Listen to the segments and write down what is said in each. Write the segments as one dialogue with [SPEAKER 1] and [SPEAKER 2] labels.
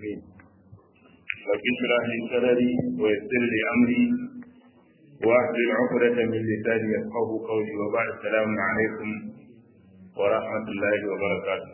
[SPEAKER 1] العالمين رب اشرح لي صدري ويسر لي امري واحلل عقدة من لساني يفقه قولي وبعد السلام عليكم ورحمة الله وبركاته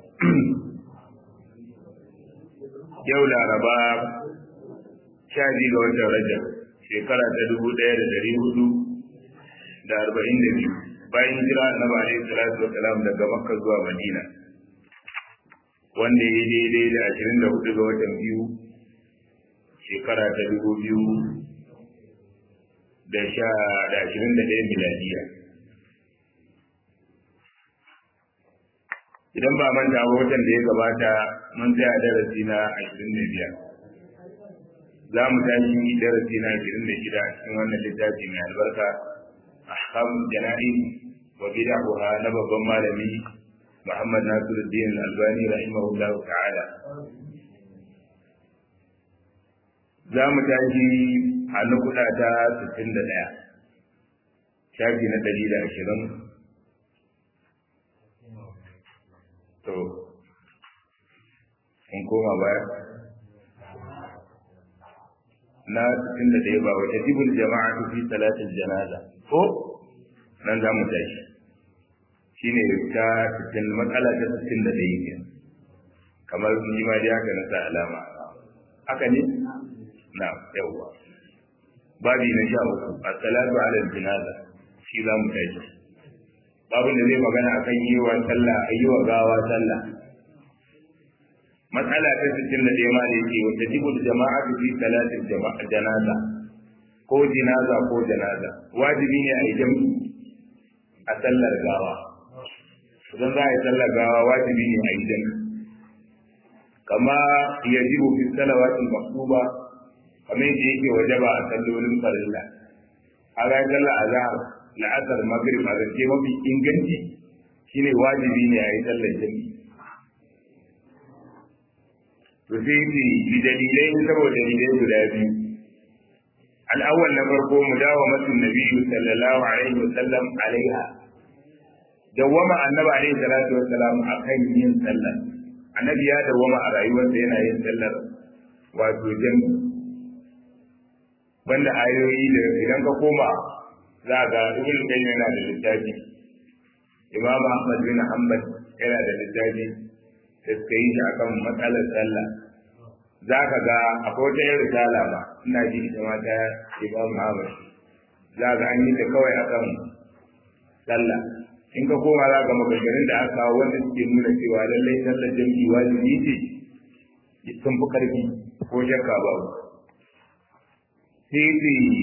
[SPEAKER 1] yau laraba sha biyu ga watan rajab shekara ta dubu ɗaya da ɗari hudu da arba'in da biyu bayan jira annabi alaihi salatu wasalam daga makka zuwa madina wanda ya daidai da ashirin da hudu ga watan biyu shekara ta dubu biyu da sha da ashirin da ɗaya miladiya idan ba manta ba watan da ya gabata mun tsaya darasi na ashirin da biyar za mu tashi darasi na ashirin da shida a cikin wannan littafi mai albarka ahkam jana'i wa bid'aha na babban malami Muhammad Nasiruddin Albani rahimahullah ta'ala za mu tashi a nukuda ta 61 shafi na 120 to in koma baya na 61 ba wata jibul jama'a fi salatin janaza ko nan za mu tashi shine ta 60 matsala ta 61 ke kamar ni ma dai haka na sa alama haka ne na yawa babi na sha uku as-salatu ala janaza shi za mu tashi babin da zai magana akan yi wa sallah yi wa gawa sallah matsala ta 61 ma da yake wata jibul jama'a fi salatin janaza ko jinaza ko janaza wajibi ne a yi jami'i a sallar gawa idan za a yi sallar gawa wajibi ne a yi jami'i kama ya jibu fi salawatin maktuba kamar yadda yake wajaba a sallolin farilla a ga sallar azhar la'asar maghrib a zance mafi inganci shine wajibi ne a yi sallar jami'i to sai ce bi dalilai saboda dalilai guda biyu al'awwal na farko mu dawo masu nabi sallallahu alaihi wasallam alaiha dawwama annabi alaihi salatu wassalam akan yin sallar annabi ya dawwama a rayuwarsa yana yin sallar wato jami'i banda ayoyi da idan ka koma za ga ibn qayyim yana da littafi imam ahmad bin hanbal yana da littafi da suka yi shi akan matsalar sallah za ka ga akwai wata yin risala ba ina ji ita ma ta imam ahmad za ga an yi ta kawai akan sallah in ka koma za ga maganganun da aka kawo wanda suke nuna cewa lallai sallar jam'i wajibi ce sun fi karfi ko shakka babu sai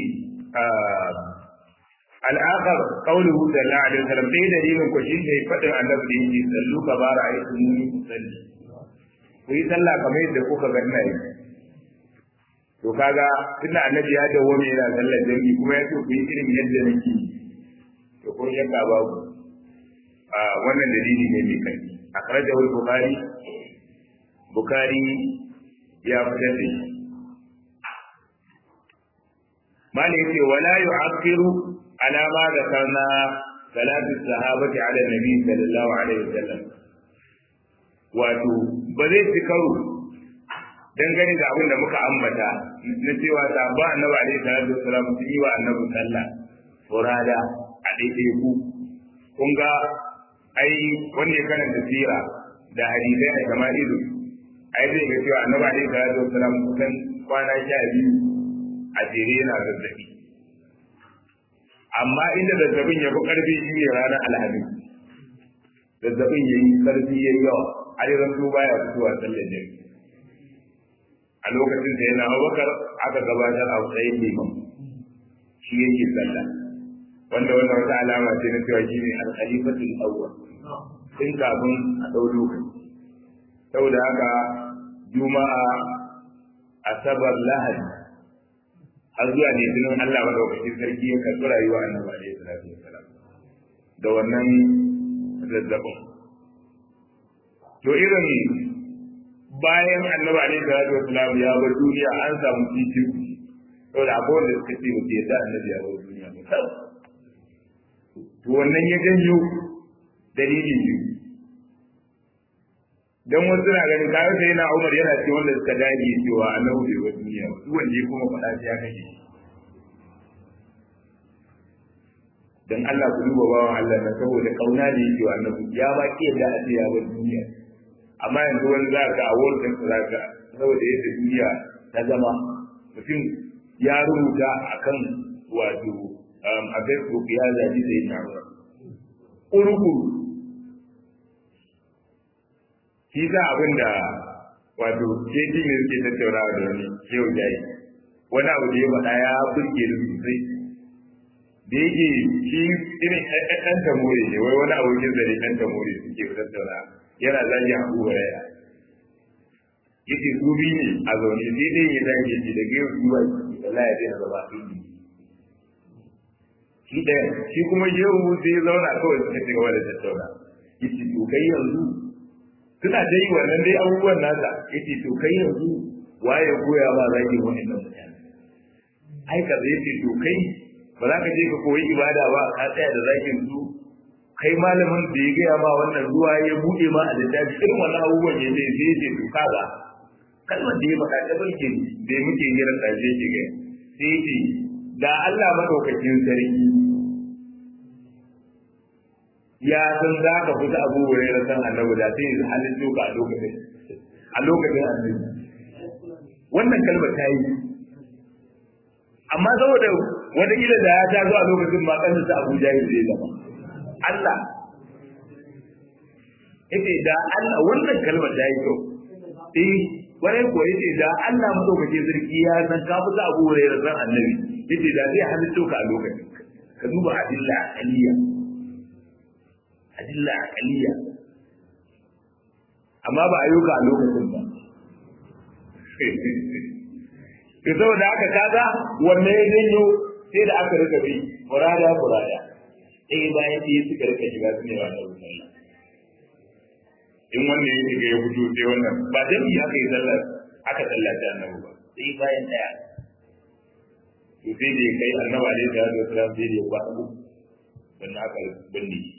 [SPEAKER 1] al'akar ƙaunuhu sallallahu alaihi wasallam sai dalilin ku shi ne faɗin annabi da yake sallu ka bara a yi sunni ku salli ku yi sallah kamar yadda kuka ga ina yi to kaga tunda annabi ya dawo mai yana sallar jami'i kuma ya ce ku yi irin yadda nake to ko shakka babu a wannan dalili ne mai kai akhrajahu al-bukhari bukhari ya fitar da shi mali yace wala yu'akhiru على ما ذكرنا ثلاث الصحابة على النبي صلى الله عليه وسلم wato ba zai ci karo dangane da abin da muka ambata na cewa sabba annabi alaihi salatu wasalam sun yi wa annabi sallah furada a daidai ku kun ga ai wanda ya karanta sira da hadisai da jama'ilu ai zai ga cewa annabi alaihi salatu wasalam kusan kwana sha biyu a jere yana zazzabi amma inda zazzabin ya fi ƙarfi shi ne ranar alhamis zazzabin ya yi ƙarfi ya yi yawa har yanzu baya fitowa sallar jami a lokacin da yana abubakar aka gabatar a matsayin liman shi yake sallah wanda wannan wata alama ce na cewa shi ne alkhalifatul awwal tun kafin a ɗau lokaci saboda haka juma'a asabar lahadi har zuwa ne tunan Allah madaukakin sarki ya karɓi rayuwa annabi alaihi salatu wasalam da wannan zazzabin to irin bayan annabi alaihi salatu wasalam ya bar duniya an samu titi saboda akwai wanda suka ce mutu yadda annabi ya bar duniya ba to wannan ya janyo dalili biyu dan wasu na ganin kayan sai na Umar yana ce wanda suka dage cewa annabi bai wa duniya ba duk wanda ya kuma faɗa sai ya kashe shi dan Allah ku duba bawan Allah na saboda kauna da yake wa annabi ya ba ke da a ya bar duniya amma yanzu wani za ka a wurin za ka saboda yadda duniya ta zama mutum ya rubuta akan wato a Facebook ya zabi sai na urukuru shi za abin da wato keji ne suke tattaunawa da wani yau yayi wani abu da ya faɗa ya burge da sosai da yake shi irin ɗan tamore ne wai wani abokin zare ɗan tamore suke tattauna yana zagi abu huraira yake su biyu ne a zaune sai dai ya zage shi da gaiwa zuwa Allah ya daina zama su biyu shi ɗaya shi kuma yau sai ya zauna kawai suka ci gaba da tattauna yace to kai yanzu suna da yi wannan dai abubuwan nasa yace to kai yanzu waye goya ba zagi wannan mutane ai ka zai ce to kai ba za ka je ka koyi ibada ba ka tsaya da zakin su kai malamin da ya gaya ma wannan ruwa ya buɗe ma a littafi irin wannan abubuwan ya zai zai ce to kaga kalmar da ya faɗa ta barke da muke yi ran ƙarshe ke gaya sai ya ce da Allah madaukakin sarki ya san za ka fita abu wurin da san annabi da sai ya halin doka a lokacin a lokacin annabi wannan kalmar ta yi amma saboda wata kila da ya ta zo a lokacin ma kan sa Abu Jahil zai zama Allah yace da Allah wannan kalmar ta yi kyau eh wani ko yace da Allah madaukake sarki ya san ka fita Abu Hurairah san annabi yace da zai halitto ka a lokacin ka duba adilla aliyya adilla aqaliya amma ba ayyuka a lokacin ba to saboda haka kaga wanne ya janyo sai da aka rika bi furada furada eh bayan sai suka rika shiga su ne wa da sallah in wannan ya shiga ya fito sai wannan ba dai aka yi sallar aka sallaci annabi ba sai bayan daya to sai da kai annabi alaihi salatu wasallam sai da ya kwaɗo sannan aka binne shi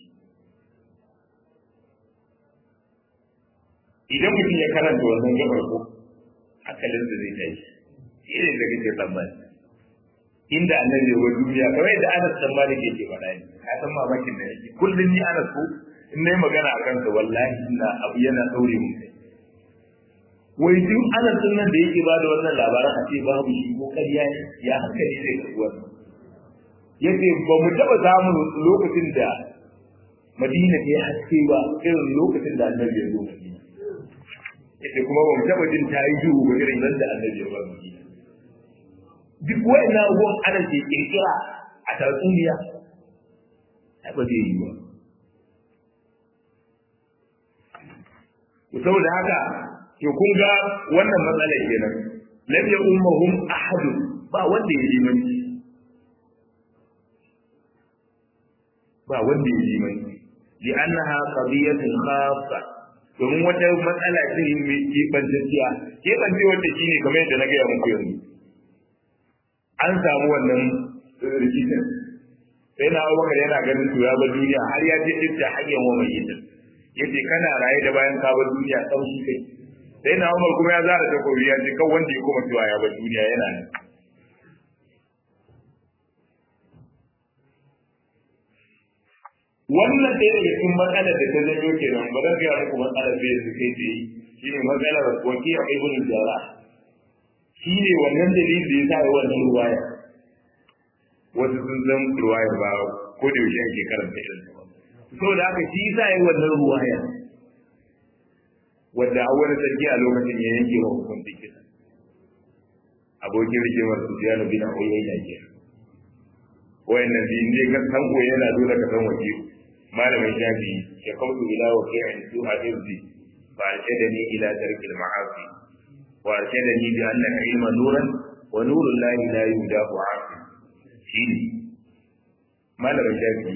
[SPEAKER 1] idan mutum ya karanta wannan gabar ko hankalin da zai tashi shi ne da kake tsammani inda annabi ya duniya kamar yadda Anas dan Malik yake faɗa ne ka san mamakin da yake kullun ni Anas ko in nayi magana a kansa wallahi ina abu yana daure mun kai wai duk Anas din nan da yake ba da wannan labarin a ce babu shi ko ƙarya ne ya hankali zai karɓi wannan yace ba mu taɓa samun lokacin da Madina ta yi haske ba irin lokacin da annabi ya zo Madina yace kuma ba mu taba jin ta yi duhu ba irin yadda annabi ya bari duk wayannan abubuwan ana ke kirkira a tatsuniya ai ba zai yi ba to saboda haka to kun ga wannan matsalar kenan lam ya ummahum ahad ba wanda ya yi manci ba wanda ya yi manci li annaha qadiyatun khassa domin wata matsala ce mai keɓantacciya keɓance wanda shi ne kamar yadda na gaya muku yanzu an samu wannan rikicin sai na abubakar yana ganin to ya bar duniya har ya ce ita hanyar wa mai yin yace kana raye da bayan ka bar duniya sauki kai sai na umar kuma ya zara ta kobi ya ce kan wanda ya koma cewa ya bar duniya yana nan wannan ɗaya daga cikin matsalar da ta zanyo kenan ba zan gaya muku matsalar da yanzu kai tsaye shi ne matsalar wakil ibn jara shi ne wannan dalilin da ya sa yi wannan ruwaya wasu sun san ruwaya ba ko da yaushe ake karanta irin ta so da haka shi sa yi wannan ruwaya wadda a wani sarki a lokacin ya yanke wa hukuncin kisa abokin rikimar su biya na bin a oyayya ke wayannan biyun ne ka san ko yana dole ka san wakil malamin shafi ya kautu ila wa ki'in su a irzi fa arshadani ila tarkil ma'asi wa arshadani bi anna ilma nuran wa nurul lahi la yudafu afi shine malamin shafi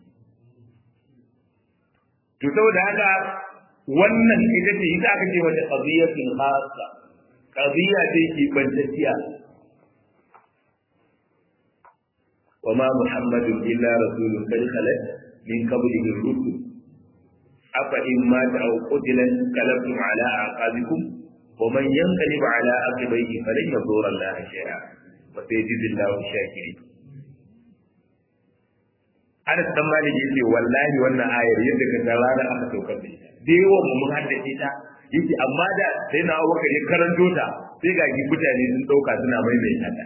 [SPEAKER 1] to saboda haka wannan ita ce ita aka ce wata qadiyatul khassa qadiya ce ke bantacciya وما محمد إلا رسول قد خلت من قبله الرسل afa in ma ta au qutilan qalabtum ala aqabikum wa man yanqalib ala aqibihi falan yadurra Allah shay'a wa sayajidillahu shakirin Anas dan Malik yace wallahi wannan ayar yadda ka ga rana aka saukar da ita da yawan mu mun haddace ta yace amma da sai na Abubakar ya karanto ta sai ga mutane sun dauka suna maimaita ta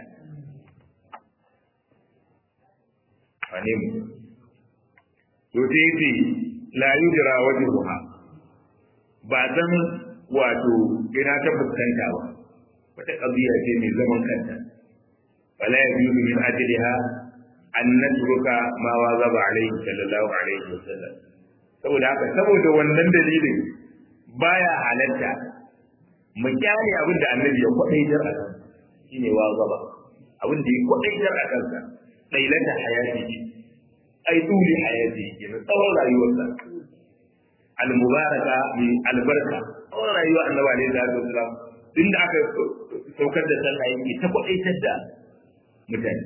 [SPEAKER 1] wane mu to sai yace la yudra wajhuha ba san wato ina ta fuskanta ba wata kabiya ce mai zaman kanta wala yajuzu min ajliha an natruka ma wazaba alaihi sallallahu alaihi wasallam saboda haka saboda wannan dalilin baya halatta mu kyale abin da annabi ya kwadaitar a kan shine wazaba abin da ya kwadaitar a kansa dailata hayati ai duli hayati kenan tsawon rayuwarsa al-mubaraka min albarka tsawon rayuwar annabi alaihi salatu wasallam inda aka saukar da sallah yake ta kwadaitar da mutane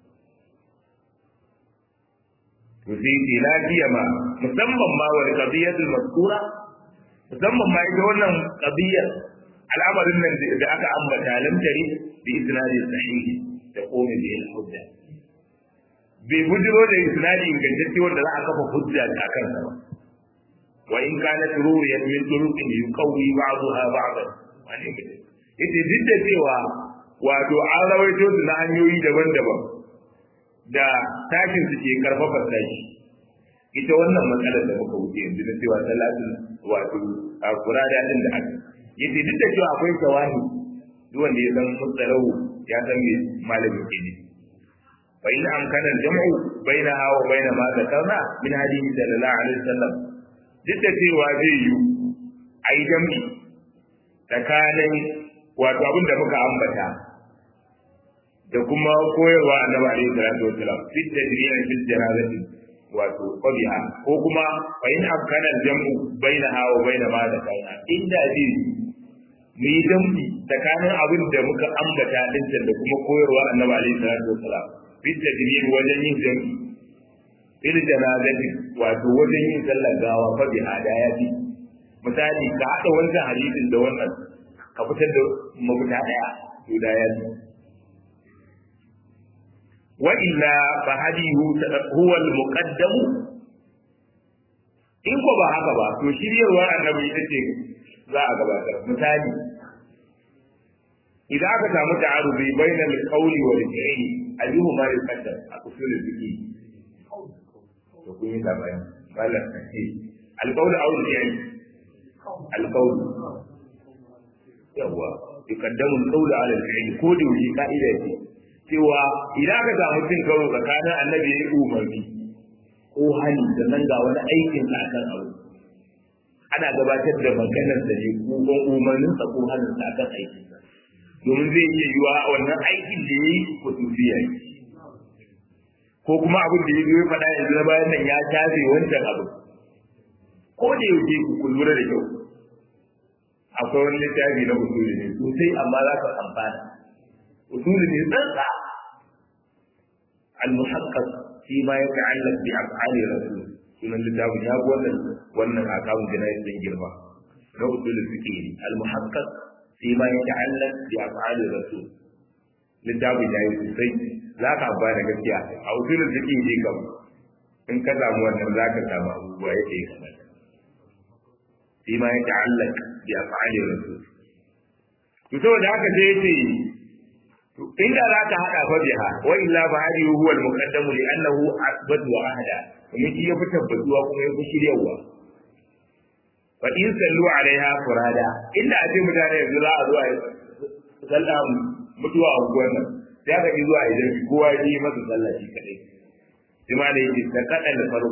[SPEAKER 1] to sai ce lafiya ma musamman ma wal qadiyatul mazkura musamman ma ita wannan qadiyar al'amarin nan da aka ambata lam tari bi isnadi sahihi da qawmi bi al hujja bai bujiro da isnadi ingantacce wanda za a kafa hujja a kansa ba wa in kana tururiyat min turuqin yuqawi ba'daha ba'dan wani mutum yace duk da cewa wato an rawaito su na hanyoyi daban-daban da tashin su ke karfafa tashi ita wannan matsalar da muka wuce yanzu na cewa talatin wato a kurada din da aka yace duk da cewa akwai shawahi duk wanda ya san mutsalahu ya san me malamin ke ne fa in amkana jam'u bainaha wa baina ma zakarna min hadithi sallallahu alaihi wasallam duk da cewa zai yi ai jam'i tsakanin wato abin da muka ambata da kuma koyarwa annabi alaihi salatu wasalam fi tadriyan fil janazati wato qabiha ko kuma fa in amkana jam'u bainaha wa baina ma da kana inda zai mu yi jam'i tsakanin abin da muka ambata din da kuma koyarwa annabi alaihi salatu wasalam fi tadriyan wajen yin jam'i fil janazati wato wajen yin sallar gawa fa biha da ya fi misali ka haɗa wancan hadisin da wannan ka fitar da mafita ɗaya to da ya fi wa illa fa hadihu huwa al-muqaddam in ko ba haka ba to shiryarwa annabi ita ce za a gabatar misali idan aka samu ta'arubi bainal qawli wal fi'li ayyuhuma yuqaddam a usul al-fiqh to kun yi labari malam ce al-qawl aw al-fi'l al-qawl yawa yuqaddamu al-qawl ala al-fi'l ko da wuce ka'ida ce cewa idan aka samu cin karo tsakanin annabi ya yi umarni ko hali sannan ga wani aikin sa akan abu ana gabatar da maganar da ne ko umarnin sa ko halin sa akan aikin sa domin zai iya yiwa wannan aikin da yayi ko tufiya yi ko kuma abin da ya zo ya faɗa yanzu na bayan nan ya tafe wancan abu ko da yake ku ku lura da kyau akwai wani littafi na usuli ne sosai amma za ka amfana usuli ne tsantsa al-muhaqqaq fi ma yata'allaq bi af'ali rasul sunan littafin ya ga wannan wannan akawun jinayi din girma na usul fiqh al-muhaqqaq fi ma yata'allaq bi af'ali rasul littafin yayi sosai za ka amfana gaskiya a usul fiqh ne kam in ka samu wannan za ka samu abubuwa yadda ya kamata fi ma yata'allaq bi af'ali rasul to saboda haka sai yace inda za ka haɗa fa biha wa illa fa hadi huwa al-muqaddamu li annahu asbat wa ahda kuma shi ya fi tabbatuwa kuma ya fi shiryawa fa in sallu alaiha furada inda aje mutane yanzu za a zo a sallah mutuwa a unguwar nan sai aka ji zuwa idan kowa ya yi masa sallah shi kadai sai ma da yake ta kada da farko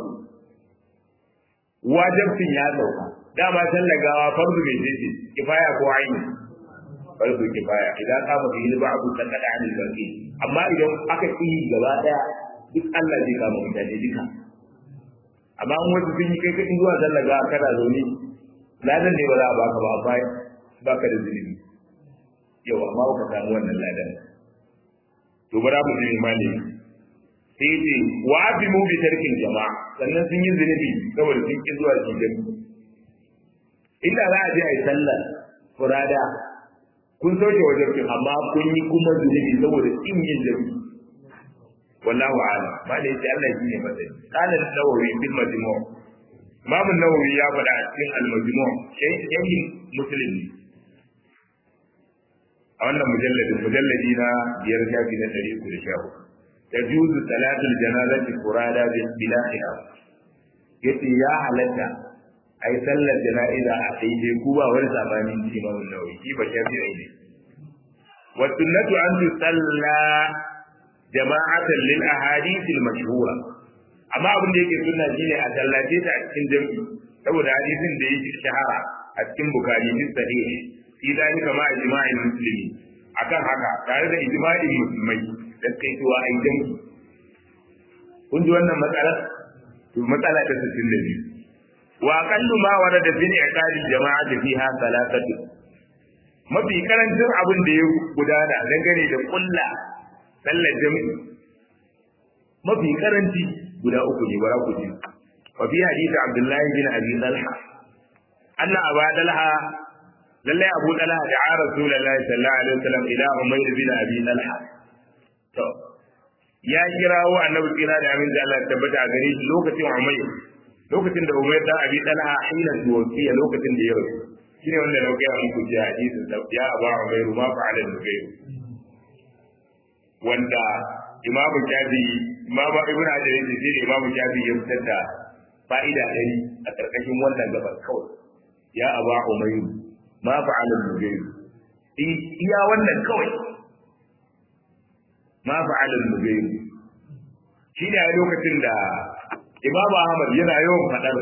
[SPEAKER 1] wajibcin ya sauka dama sallah gawa farzu mai ce kifaya ko aini farko kifaya idan ka ba yi ba abu kan kada anil baqi amma idan aka yi gaba daya duk Allah zai kama mutane duka amma an wasu sun yi kai kadin zuwa zallaga kana zaune ladan ne ba za a baka ba amma baka da zunubi yau amma baka samu wannan ladan to bara mu ji imani sai ce wa azimu bi tarkin jama'a sannan sun yi zunubi saboda sun ki zuwa cikin inda za a je a yi sallar furada kun sauke wajen kin amma kun yi kuma zunubi saboda in yin jami wallahu a'lam ba da yace Allah shine matsayi kana nawawi bil majmu' Imam Nawawi ya faɗa a cikin al-majmu' shaykhin muslim a wannan mujalladin mujalladi na biyar shafi na ɗari uku da sha hudu تجوز صلاة الجنازة فرادى بلا خلاف yace ya halatta a yi sallar jana'iza a daidai ku ba wani sabanin ji ma wannan nauyi shi ba shafi ne wa sunnatu an tusalla jama'atan lil ahadith al mashhura amma abin da yake sunna shine a sallace ta a cikin jami'i saboda hadisin da yake shahara a cikin bukari fi sahih fi dalika ma ijma'il muslimi akan haka tare da ijma'in musulmai da kai tuwa ai jami'i kun ji wannan matsalar to matsala ta 62 wa aqallu ma warada fi i'qadi jama'ati fiha salatatu mafi karancin abin da ya gudana dangane da kulla sallar jami'i mafi karanci guda uku ne bara ku ji wa fi hadisi abdullahi bin abi talha anna aba talha lallai abu talha da a rasulullahi sallallahu alaihi wasallam ila umayr bin abi talha to ya kirawo annabi kira da amin da Allah ya tabbata a gare shi lokacin umayr lokacin da umayr da abi talha hina tuwfiya lokacin da ya rasu shine wanda na ga muku ji hadisin da ya aba umayr ma fa'ala nugayr wanda imamu shafi imamu ibnu hajar yace sai imamu shafi ya fitar da fa'ida ɗari a ƙarƙashin wannan gabar kawai ya aba umayr ma fa'ala nugayr iya wannan kawai ma fa'ala nugayr shi ne a lokacin da imamu ahmad yana yawan faɗar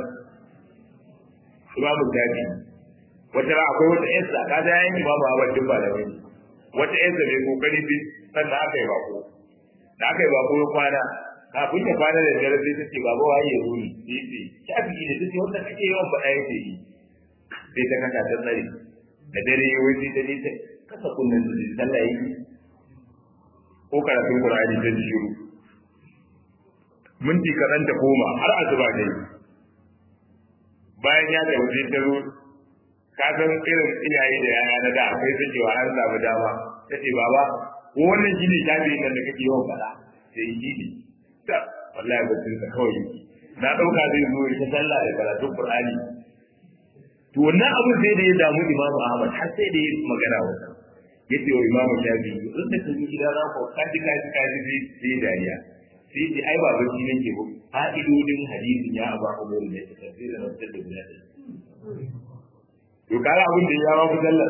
[SPEAKER 1] imamu shafi wata ra akwai wata yansa ka ga yayin imamu ahmad duk ba da wani wata yansa mai kokari bi sannan aka yi bako da aka yi bako ya kwana kafin ya kwana da dare sai ta ce baba waye ya zo ni sai ce shafi ne ta ce wanda kake yawan faɗa yake yi sai ta kasa ta tsare da dare ya wuce ta ne ta kasa kunnen da zai sallah yi ko karatun qur'ani ta ji shiru minti kaɗan ta koma har asuba ne bayan ya ta wuce ta zo ka san irin iyaye da yaya na da akwai sakewa an samu dama ta ce baba ko wannan shi ne shafi nan da kake yawan faɗa sai yi ne da wallahi bacin sa kawai na ɗauka zai zo ta sallah da karatun qur'ani to wannan abin sai da ya damu imamu ahmad har sai da ya magana wata ya ce wa imamu shafi in da kaji gida na ko kaji kaji kaji sai sai dariya sai ce ai ba bacci nake ba fa'idodin hadisin ya aba umar ne ta sai da rantar da guda ɗaya to kaga abin da ya ba ku sallar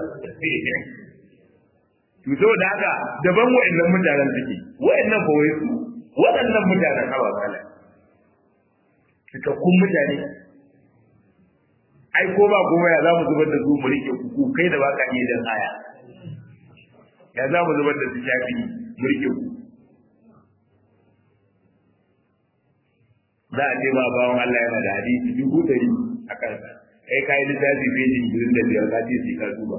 [SPEAKER 1] to saboda haka daban wa'annan mutanen suke wa'annan ba wai su waɗannan mutanen hawa kala cikakkun mutane ai ko ba kuma ya za mu zubar da su mu rike ku kai da baka iya dan aya ya za mu zubar da su shafi mu rike ku za a ce ma bawan Allah yana da hadisi dubu ɗari a kansa kai ka yi littafi feji ishirin da biyar ka ce sai ka duba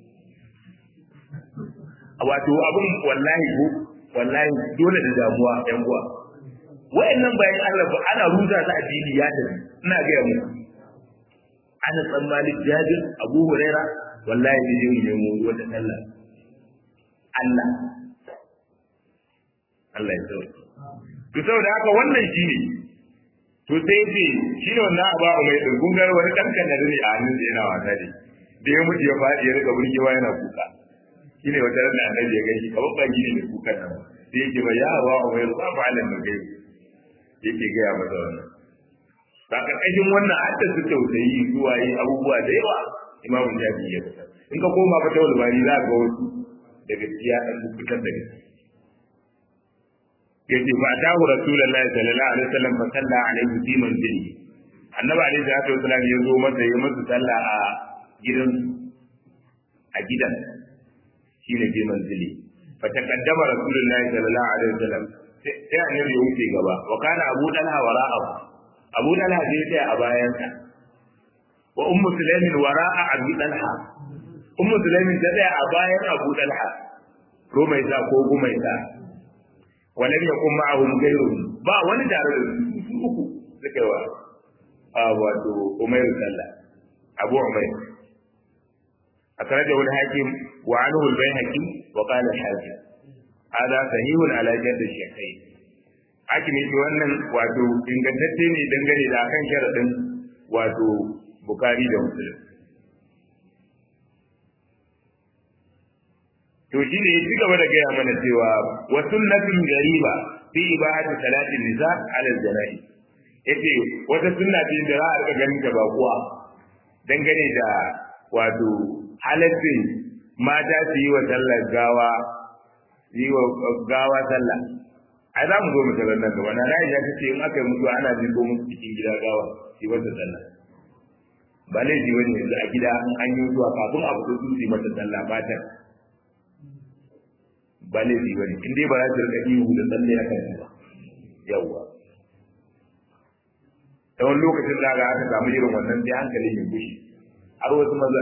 [SPEAKER 1] wato abin wallahi ko wallahi dole da damuwa yan uwa wayannan bayan Allah ba ana ruza ta addini ya tafi ina ga mu ana tsammani jabir abu huraira wallahi ne yin nemo wata sallah Allah Allah ya sauke to saboda haka wannan shine to sai ce shi ne wannan abu a mai ɗungun gar wani ɗan kanari ne a hannun da yana wasa ne da ya mutu ya faɗi ya rika burgewa yana kuka shi ne wata ranar annabi ya gaishe kamar ba shi ne mai kukan nan sai yake ba ya abu a mai ba ba alan da gai yake gaya masa wannan ba ƙarƙashin wannan hadda su tausayi zuwa yi abubuwa da yawa imamun jabi ya fita in ka koma fata walbani za ga wasu da gaskiya ɗan fitar da gaskiya yace fa atahu rasulullahi sallallahu alaihi wasallam fa salla alaihi fi manzili annabi alaihi salatu wasallam ya zo masa ya masa salla a gidan a gidan shine fi manzili fa taqaddama rasulullahi sallallahu alaihi wasallam sai annabi ya wuce gaba wa kana abu dalha wara'ahu abu dalha zai tsaya a bayansa wa ummu sulaimin wara'a abu dalha ummu sulaimin ta tsaya a bayan abu dalha ko mai sa ko gumai sa walam yakun ma'ahum ghayruhum ba wani tare da su su uku suka wa a wato Umayr sallah Abu Umayr akhrajahu al-hakim wa anhu al-bayhaqi wa qala al-hakim hada sahihun ala jadd al-shaykhain hakim yake wannan wato ingantacce ne dangane da kan sharadin wato bukari da muslim to shi ne ya ci gaba da gaya mana cewa wa sunnatun gariba fi ibadati salatin nisa ala al-jana'i yace wata sunna ce da za a rika ganin ta bakuwa dangane da wato halaccin mata su yi wa sallar gawa yi wa gawa sallah ai za mu zo mu sallar nan gaba na na ya ce in aka yi mutuwa ana jin ko musu cikin gida gawa yi wata sallah ba laifi wani yanzu a gida an yi mutuwa kafin a fito su yi mata sallah matan ba laifi wani in dai ba za su rika ihu da tsalle a kan ba yawwa ta wani lokacin da aka samu irin wannan sai hankali mai gushi har wasu maza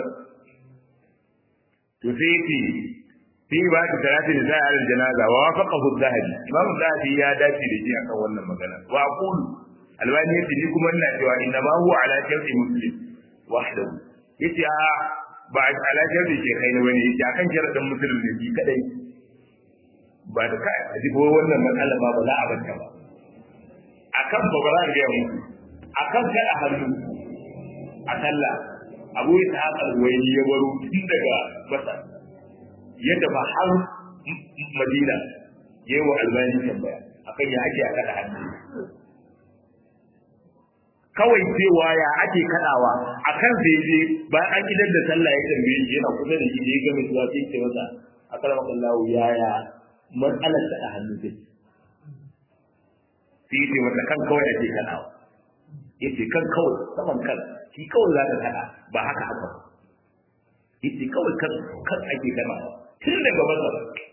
[SPEAKER 1] to sai yace fi ba ta salati da sai al janaza wa wafaqahu zahabi imam zahabi ya dace da shi akan wannan magana wa aqulu albani yace ni kuma ina cewa inna ma huwa ala sharti muslim wahdahu yace a ba ala sharti ke kai ne bane yace akan sharadin muslim ne shi kadai ba da kai a ji wannan matsala ba ba za a banta ba akan ba ba za a ga muku akan kada hannu a sallah abu ya ta haka wani ya baro tun daga masar ya tafi har madina ya yi wa albani tambaya akan ya ake a kada hannu kawai cewa ya ake kadawa a kan sai je bayan an gidan da sallah ya tambaye shi yana kusa da shi da ya gama cewa sai ce masa a kalmar kallahu yaya matsalar kada hannu ce sai ce masa kan kawai ake kadawa yace kan kawai saman kan shi kawai za ka kada ba haka haka ba yace kawai kan kan ake kana tun daga masa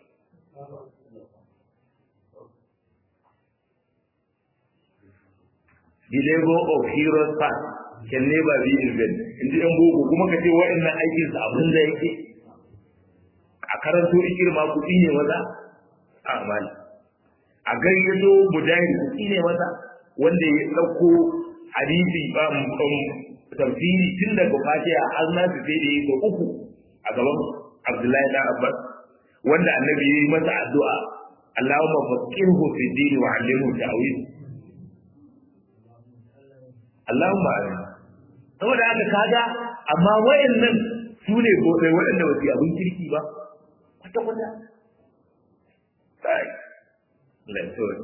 [SPEAKER 1] The labor of heroes past can never be in vain. In ji ‘yan boko kuma ka ce waɗannan aikin su abin da yake a karanto ikir ma kuɗi ne maza a amali. A gayyato mujahid kuɗi ne maza wanda ya ɗauko hadisi tafsiri tun daga fatiha har na su sai da yi da uku a gaban Abdullahi da Abbas wanda annabi ya yi masa addu'a Allahumma faqihhu fi dini wa 'allimhu ta'wil Allahumma amin saboda haka kaga amma wayannan su ne gobe waɗanda ba su abin kirki ba kwata kwata sai lantarki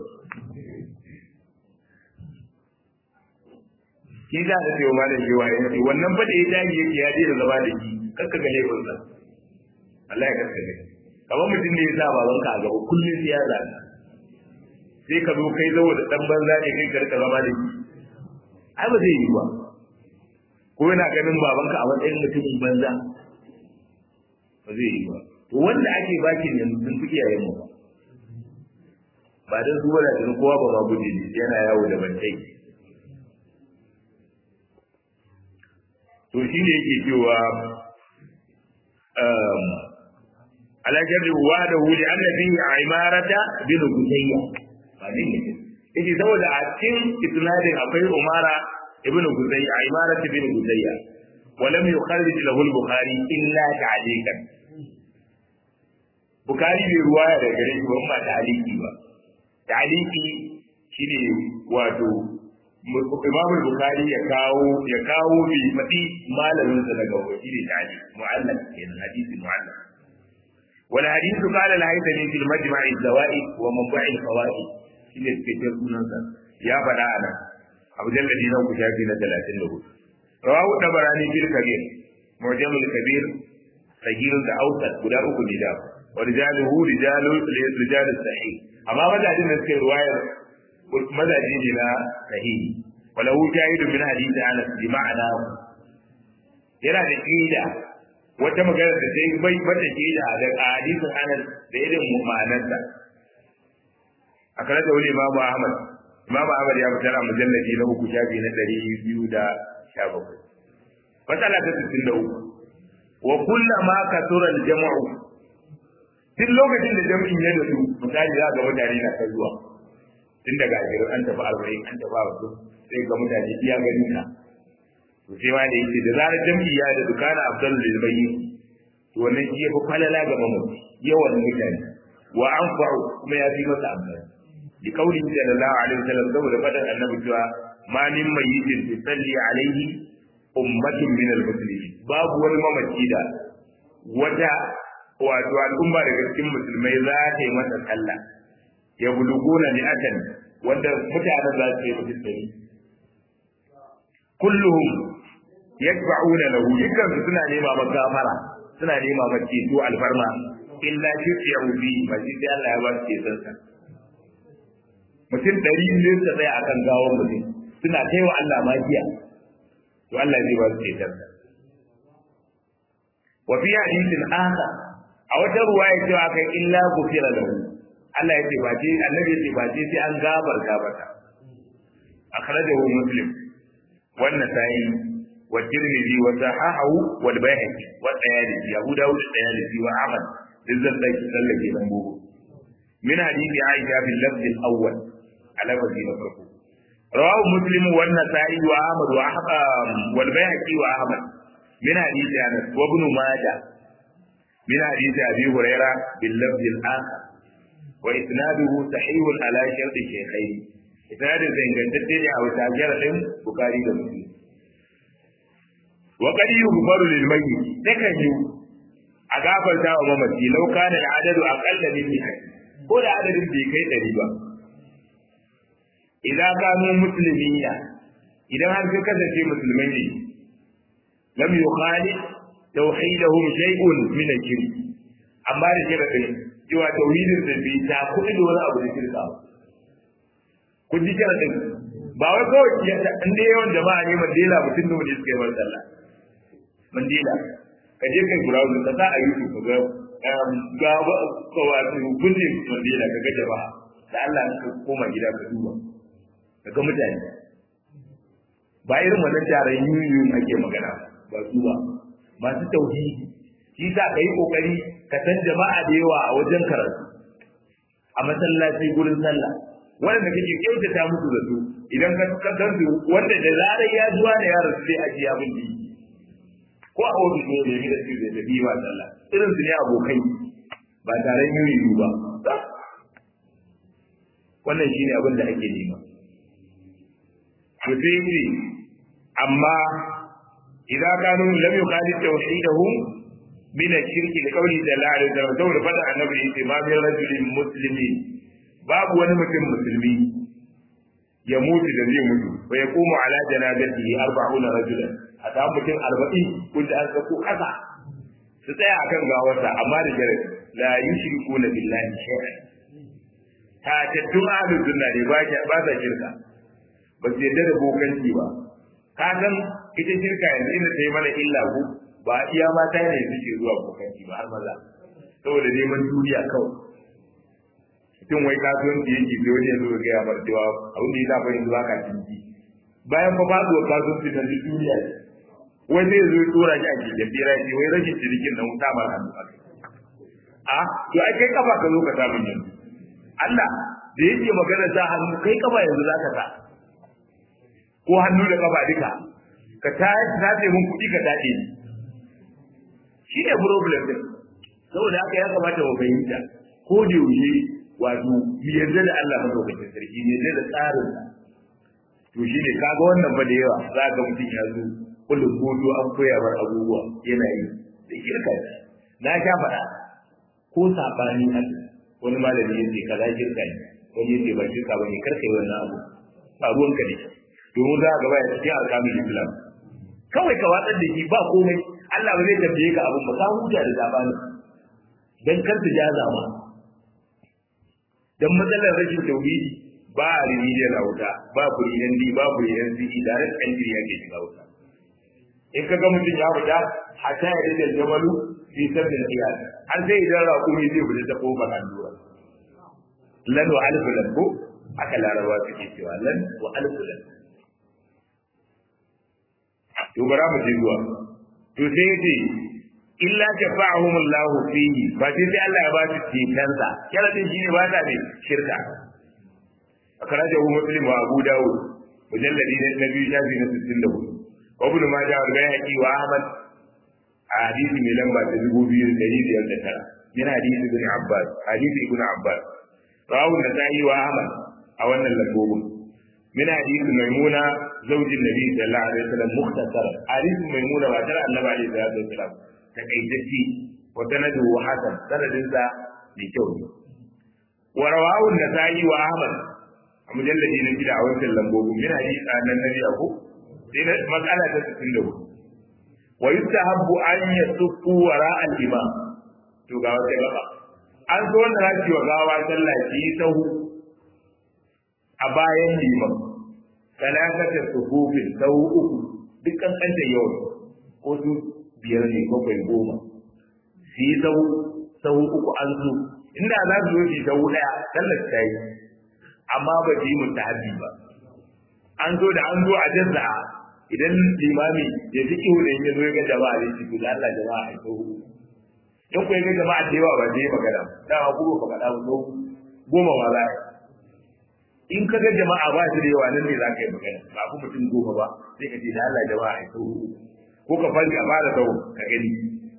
[SPEAKER 1] shi za ka sayo malam cewa ya ce wannan fa da ya dage yake ya je da zama da shi kakka ga laifin sa Allah ya kakka ga kamar mutum ne ya sa baban ka a gaba kullum sai ya zaga sai ka zo kai zo da dan banza ne kai karka zama da shi ai ba zai yi ba ko yana ganin babanka a matsayin mutumin banza ba zai yi ba to wanda ake bakin yanzu sun fi iyayen mu ba ba dan su wala da kowa ba ma guje ne yana yawo da bantai to shi ne yake cewa ala jarri wa da wuli annabi a imarata bin gudayya ba ne ne yake saboda a cikin isnadin akwai umara ibn gudayya a imarata bin gudayya ولم يخرج له البخاري الا تعليقا Bukhari bai ruwaya da gare shi ba ta'aliki ba ta'aliki shine wato Imam Bukhari ya kawo ya kawo bi mati malamin sa daga wani ne tani mu'allaq kenan hadisi mu'allaq wal hadithu qala al haythami fil majma' al zawaid wa manba' al fawaid shine cikin sunan sa ya fada ana Abu Jalladi na ku shafi na 34 rawahu tabarani fil kabir mu'jam al kabir sagir da awsat guda uku ne da wa rijaluhu rijalu rijal sahih amma madadin da suke ruwayar mazaji ne na sahihi walahu jahidu min hadisi Anas bi ma'ana yana da kida wata magana da sai bai bata kida da hadisin Anas da irin ma'anarsa akala da wani Imam Ahmad Imam Ahmad ya fitar a mujalladi na uku shafi na ɗari biyu da sha bakwai matsala ta sittin da uku wa kullama kasura al-jam'u duk lokacin da jam'in ya dadu misali za ga mutane na ta zuwa tun daga ashirin an tafi arba'in an tafi wasu sai ga mutane iya gani ka to sai ma da yake da zarar jam'i ya da dukana afdal lil bayyin to wannan shi yafi falala ga mamaci yawan mutane wa anfa'u kuma ya fi masa amfani bi kauli sallallahu alaihi wasallam saboda fadan annabi cewa ma min mayyitin tusalli alaihi ummatun min al-muslimin babu wani mamaci da wata wato al'umma daga cikin musulmai za ta yi masa sallah ya buluguna mi'atan wanda mutanen za su yi mutum dari kulluhum yatba'una lahu dukkan su suna nema maka gafara suna nema maka ceto alfarma illa shirku bi ba shi sai Allah ya ba su ceton sa mutum dari ne su tsaya akan gawon mutum suna kai wa Allah magiya to Allah zai ba su ceton sa wa fi hadithin akhar a wata ruwaya cewa kai illa gufira lahu Allah ya ce ba ce annabi ya ce ba ce sai an gabarta mata akhrajahu muslim wannan sai wa tirmidhi wa sahahu wal bayhaqi wa tayalisi abu dawud tayalisi wa ahmad dizzal dai sallake dan bugu min hadithi aisha bil lafz al awwal ala wajhi na farko rawahu muslim wa nasai wa ahmad wa ahmad wal bayhaqi wa ahmad min hadithi anas wa ibn majah min hadithi abi hurairah bil lafz al akhar wa isnaduhu sahihun ala shart shaykhayn isnadin sa ingantacce ne a wata jaradin bukari da muslim wa qad yughfaru lil mayyit takan yi a gafarta wa mamaci law kana al adadu aqalla min mi'at ko da adadin bai kai ɗari ba idan kanu muslimina idan har ka kasance musulmai ne lam yukhali tauhidahum shay'un min al-shirk amma da sharadin cewa tauhidin da bai ta kuɗi da wani abu da shirka ba kun ji sharadin ba wai kawai in dai yawan jama'a ne mandela mutum da wani suka yi wani sallah mandela ka je kai browser ka sa a youtube ka ga ga ba ka wato kunne mandela ka ga jama'a da Allah ka koma gida ka duba ka ga mutane ba irin wannan taron yuyu ake magana ba su ba masu tauhidi shi sa ka yi kokari ka san jama'a da yawa a wajen karatu a masallaci gurin sallah wanda kake kyautata musu da su idan ka kan su wanda da zarar ya zuwa da yaron sai a ji abin da ko a ofis ne da da su da bi ba sallah irin su ne abokai ba taron yuyu ba wannan shine abin da ake nema to sai ce amma idan kanu lam yuqali tawhidahum min ash-shirk li qawli sallallahu alaihi wasallam saboda fada annabi yace ma min rajulin muslimin babu wani mutum musulmi ya mutu da zai mutu wa yaqumu ala janazatihi 40 rajulan a samu mutum 40 kun da an sako kasa su tsaya akan gawarsa amma da jarabi la yushrikuna billahi shay'an ta tattun ahlus sunna ne ba ba sa shirka ba su yadda da bokanci ba ka san ita shirka yanzu inda ta yi mana illa ku ba iya mata ne suke zuwa bokanci ba har maza saboda neman duniya kawai mutum wai kasuwanci yake sai wani yanzu ga ya bar cewa abin da ya zafa yanzu ba ka cinci bayan fa faduwar kasuwanci na duniya ne wai zai zo tura shi a keken bera ce wai rashin cinikin na wuta ma hannu a a to ai kai kafa ka zo ka samu yanzu Allah da yake magana sa hannu kai kafa yanzu za ka sa ko hannu da kafa duka ka ta tace mun kuɗi ka tace ni shi ne problem din saboda haka ya kamata mu fahimta ko da yaushe wato mu yarda da Allah madaukakin sarki ne yarda da tsarin sa to shi ne kaga wannan ba da yawa za ga mutum ya zo kullum godo an koya bar abubuwa yana yi da kirka na sha faɗa ko sabani Allah wani malami ya ce kaza kirka ne wani ya ce ba kirka ba ne karka yi wannan abu ba ruwanka ne domin za a gaba ya cikin alkamin islam kawai ka watsar da shi ba komai Allah ba zai tambaye ka abin ba ka huta da zabani dan kar ta jaza ma dan matsalar rashin tauhidi ba a remedial a wuta ba kuriyan di ba kuriyan di direct entry yake shiga wuta in ka ga mutum ya fita hatta ya rage jamalu fi sabbin qiyas har sai idan raƙumi zai fita ta kofar allura lan wa alf lan ko aka larabawa suke cewa lan wa alf lan to bara mu je zuwa to sai yace illa shafa'ahum Allah fihi ba sai sai Allah ya ba su cetonsa sharadin shine ba ta ne shirka akhrajahu muslim wa abu daud mujalladi na biyu shafi na 64 wa ibn majah wa bayhaqi wa ahmad a hadisi mai lamba ta dubu biyu da ɗari biyar da tara min hadisi ibn abbas hadisi ibn abbas rawu da sa'i wa ahmad a wannan lambobin min hadisi maimuna zaujin nabi sallallahu alaihi wasallam mukhtasar hadisi maimuna ba tara annabi alaihi salatu wasallam takaitacce wa sanadu wa hasan sanadin sa mai kyau ne wa rawahu an-nasa'i wa ahmad a mujalladi na gida a wancan lambobin min hadisi annan nabi abu sai na matsala ta 64 wa yustahabbu an yasuffu wara al-imam to ga wata gaba an so wanda za ki wa gawa sallah ki sahu a bayan liman talakatar sufufin sahu uku dukkan kanta yau ko su biyar ne bakwai goma su yi sahu sahu uku an so inda za su zo shi sahu daya sallar ta yi amma ba su yi mustahabi ba an so da an zo a jazza'a idan limami ya fi kihu da ya zo ya ga jama'a ne shi da Allah jama'a a sahu in ku ga jama'a da yawa ba zai magana dama ku ba faɗa ba goma ma za in ka ga jama'a ba su da yawa nan ne za ka yi magana ba ku mutum goma ba sai ka ce da Allah jama'a a sahu ko ka fari a fara sahu ka gani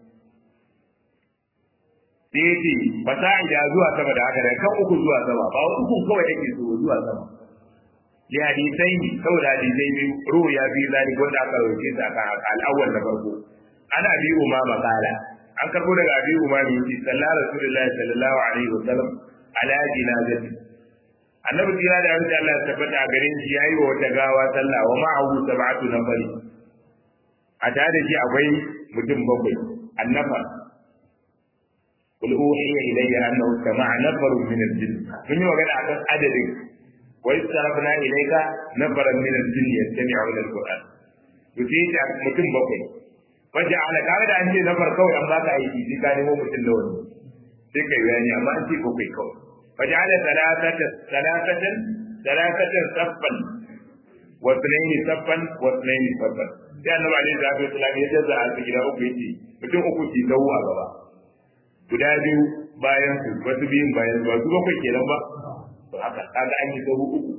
[SPEAKER 1] sai ya ce fasa'ida zuwa sama da haka da kan uku zuwa sama ba uku kawai ake so zuwa sama li hadisai ne saboda hadisai biyu ruhu ya fi zalik wanda aka rauke su akan al'awwal na farko ana bi umama kala an karbo daga abi umami yace sallallahu rasulullahi sallallahu alaihi wasallam ala jinazati annabi tira da wanda Allah ya tabbata a garin shi yayi wa wata gawa sallah wa ma'ahu sab'atu nafari a tare da shi akwai mutum bakwai annafa قل أوحي إلي أنه استمع نفر من الجن من وقال عن عدد وإذ صرفنا إليك نفرا من الجن يستمعون القرآن يفيد mutum bakwai. wajen ala kare da an ce na farko an baka aiki sai ka nemo mutum da wani sai kai bayani amma an ce ko kai kawai wajen ala salatatan salatatan salatatan saffan wa sunaini saffan wa sunaini saffan sai annabi alaihi salatu wasallam ya jaza a cikin gida uku yace mutum uku ki dawo a gaba guda biyu bayan su wasu biyun bayan su ba su bakwai kenan ba to haka kaga an yi sahu uku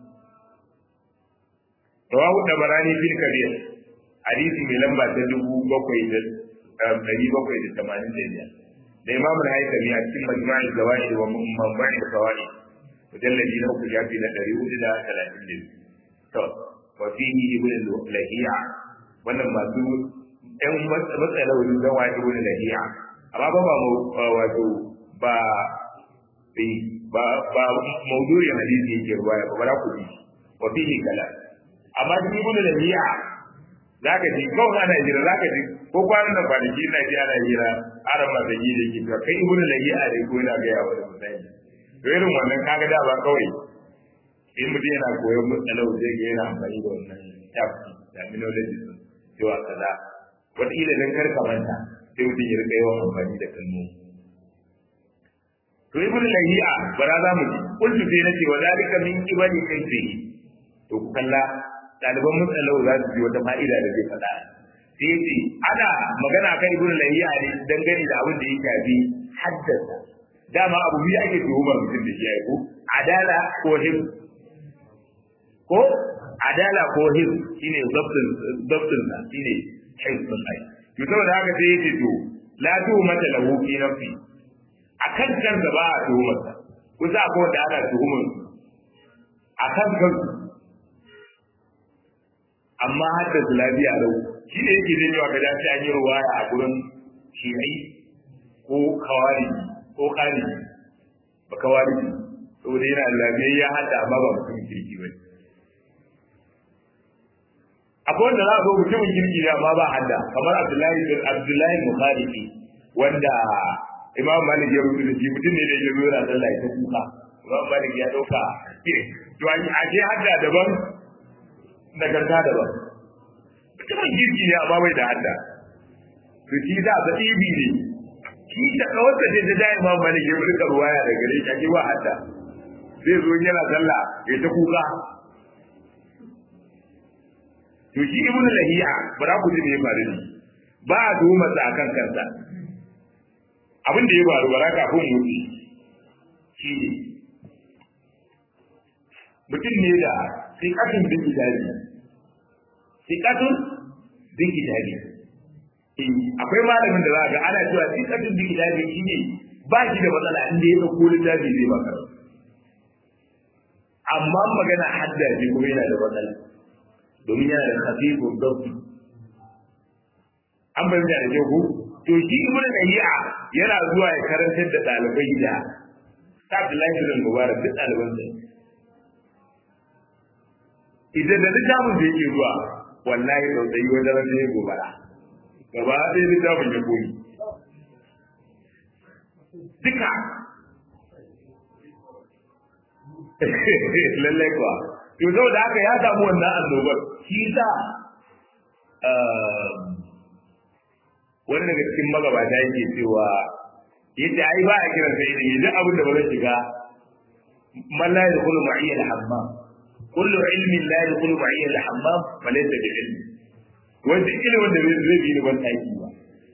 [SPEAKER 1] rawahu dabarani fil kabir hadisi mai lamba ta dubu bakwai da ɗari bakwai da tamanin da biyar da imamul haikami a cikin majma'i zawai wa mamba'i da kawai mujallabi na uku shafi na ɗari hudu da talatin da biyu to wa fihi ibn lahiya wannan masu ɗan matsalolin don wa ibn lahiya amma ba ba wato ba ba ba maudu'in hadisi yake ruwaya ba ba ku bi wa fihi kala amma ibn lahiya za ka ji kawai ana hira za ka ji ko kwanan da kwanaki na ji ana hira aran ma zagi da ke kai ibnu lahi a dai ko yana ga yawa da mutane to irin wannan kaga da ba kawai in mutum yana koyon matsalau zai ga yana amfani da wannan tafi terminology sun cewa kaza wataƙila don kar ka manta sai mutum ya rika yawan amfani da kalmomi to ibnu lahi'a bara za mu ji kullu sai nace wa zalika min qibali kayfihi to ku kalla ɗaliban mutsalau za su ji wata fa'ida da zai faɗa sai ce ana magana kan ibnu lahiya ne dangane da abin da ya shafi haddasa dama abu biyu ake tuhumar mutum da shi ya ko adala ko him ko adala ko him shine zabtin zabtin sa shine hifzun ai to saboda haka sai yace to la tuhumata lahu fi nafsi akan kansa ba a tuhumar sa kusa ko da ana tuhumar akan kansa amma hadda su lafiya lau shi ne yake zai ka dace an yi ruwaya a gurin shi'ai ko kawari ko kari ba kawari saboda yana lafiya ya hadda amma ba mutumin kirki ba akwai wanda za a zo mutumin kirki ne amma ba hadda kamar abdullahi abdullahi mukhalifi wanda imam malik ya rubuta shi mutum ne da ya zo yana sallah ta kuka imam malik ya dauka to a je hadda daban nagarta daban mutumin girki ne amma bai da hadda to shi da ba ibi ne shi da kawarsa ce ta dai imam malik ya rika ruwaya da gare shi ba hadda zai zo yana sallah ya ta kuka to shi ibn lahiya bara ku ji me ya faru ne ba a tuhuma sa akan kansa abin da ya faru bara kafin mutu shi ne mutum ne da sikatun bin kitabi sikatun bin kitabi akwai malamin da za ga ana cewa sikatin bi kitabi shine ba shi da matsala inda ya dauko littafi zai baka amma magana hadda ce kuma yana da matsala domin yana da khafifun dabbi an bayyana da kyau to shi ibn dahi'a yana zuwa ya karantar da dalibai da ta Abdullahi bin Mubarak duk daliban sa idan da littafin da yake zuwa wallahi tsautsayi wajen ran ne gobara gaba ɗaya littafin ya koyi duka lallai kuwa to saboda haka ya samu wannan annobar shi sa wani daga cikin magabata yake cewa yadda ai ba a kiran sai ilimi duk abin da ba zai shiga man la yadkhulu ma'iyya al-hammam kullu ilmin la yadkhulu ma'iyya al-hammam fa laysa bi ilm wanda ilimin da zai bi ni ban taki ba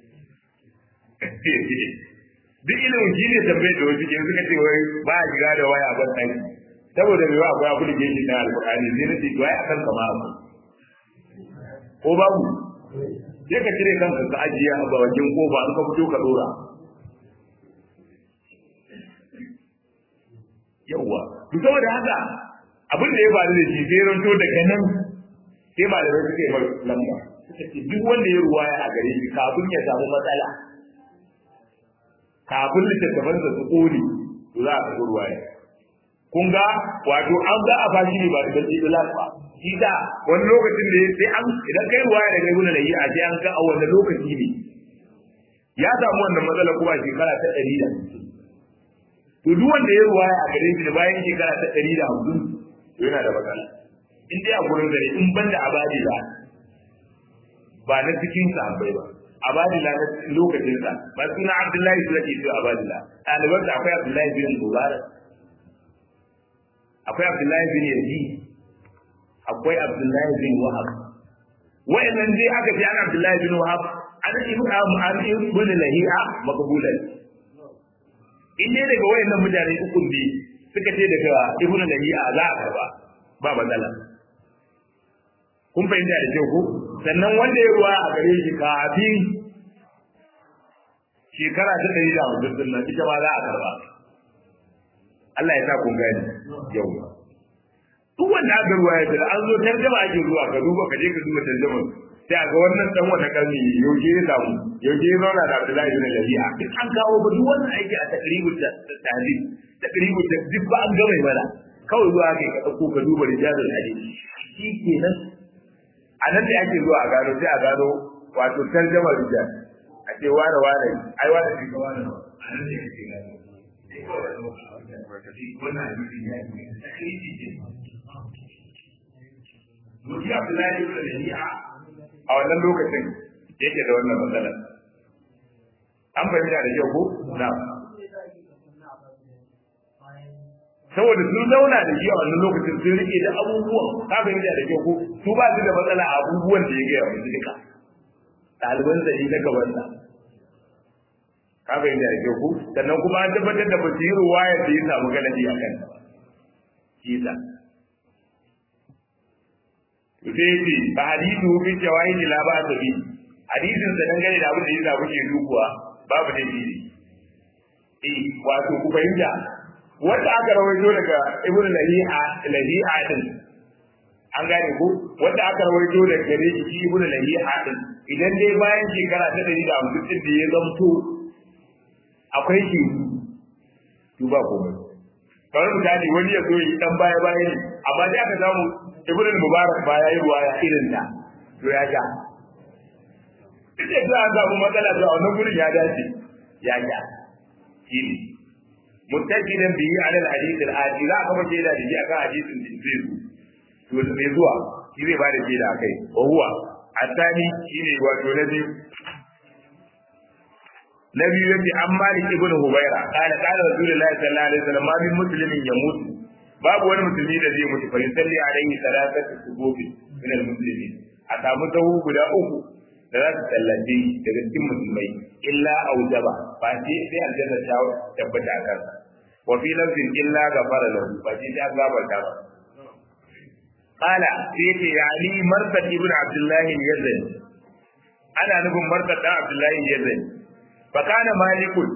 [SPEAKER 1] duk ilimin shi ne tambaye da wasu ke suka ce wai ba a shiga da waya ban taki saboda mai ba akwai abu da ke shi na alƙur'ani sai na ce to ai akan kama abu ko babu sai ka cire kanka ka ajiye a bakin kofa an ka fito ka dora yawwa to saboda haka abin da ya faru da shi sai ranto daga nan sai malamai suka yi mai lamba suka ce duk wanda ya ruwaya a gare shi kafin ya samu matsala kafin littattafan da su kone to za a karɓi ruwaya kun ga wato an ga a fashi ne ba da dalili ba shi da wani lokacin da sai an idan kai ruwaya da kai guna da yi a sai an ga a wani lokaci ne ya samu wannan matsala kuma a shekara ta ɗari da to duk wanda ya ruwaya a gare shi da bayan shekara ta ɗari da hamsin to yana da matsala in dai a gurin zare in ban da abadi ba ba na cikin sahabbai ba abadila na lokacin sa ba suna abdullahi su ake cewa abadila ɗaliban da akwai abdullahi bin mubarak akwai abdullahi bin yazid akwai Abdullahi bin Wahab wa'annan dai aka ce an Abdullahi bin Wahab an ibn an ibn Lahi'a maqbulan in ne daga wayannan mutane uku ne suka ce daga ibn Lahi'a za a karba ba matsala kun fahimta da kyau ko sannan wanda ya ruwa a gare shi kafin shekara ta ɗari da hamsin din nan ita ma za a karba Allah ya sa kun gani yau duk wanda aka ruwa ya da an zo tarjama ake zuwa ka duba ka je ka duba tarjama sai a ga wannan dan wata karni yaushe ya samu yaushe ya zauna da Abdullahi bin Lahiya duk an kawo ba duk wannan aiki a takribu ta tahdid takribu ta duk ba an gama mana kawai zuwa kai ka dauko ka duba rijalul hadith shi kenan a nan da ake zuwa a gano sai a gano wato tarjama rijal a ce wane wane ai wane shi ga wane a nan da ake gano wannan hadisi ya yi takribi ce Muji Abdullahi ibn Rabi'a a wannan lokacin yake da wannan matsala. An fahimta da kyau ko? Na. Saboda sun zauna da shi a wannan lokacin sun rike da abubuwan ka fahimta da kyau ko su ba su da matsala a abubuwan da ya gaya musu duka. Ɗaliban da shi na gabansa. Ka fahimta da kyau ko? Sannan kuma an tabbatar da basiru wayar da ya samu galabi a kanta. Shi ta. sai ce ba hadisu fi jawahid la ba ta bi hadisin sa dangane da abin da yasa kuke dukuwa babu da shi eh wato ku fahimta wanda aka rawaito daga ibnu lahi'a lahi'a din an gane ko wanda aka rawaito daga gare shi ibnu lahi'a din idan dai bayan shekara ta 150 din da ya zamto akwai shi to ba komai kawai misali wani ya zo yi dan baya baya ne amma dai aka samu ibn mubarak ba ya yi ruwaya irin ta to ya ja duk da za a samu matsala to a wannan gurin ya dace ya ja shi ne muttakidan bihi ala al-hadith al-ati za ka mace da shi akan hadisin da zai zo to mai zuwa shi zai ba da shi da kai wa huwa asani shine wato na biyu na biyu yace an malik ibn hubaira qala qala rasulullahi sallallahu alaihi wasallam ma min muslimin yamutu babu wani musulmi da zai mutu fa yusalli alaihi salatatu subuhi min almuslimin a samu sahu guda uku da za su tallace daga cikin musulmai illa aujaba ba sai sai aljanna ta tabbata a kansa wa fi lafzin illa ghafara lahu ba sai ta gafarta ba qala sai ce yani marsad ibn abdullah al-yazani ana nufin martar dan abdullahi ya zai fa kana malikun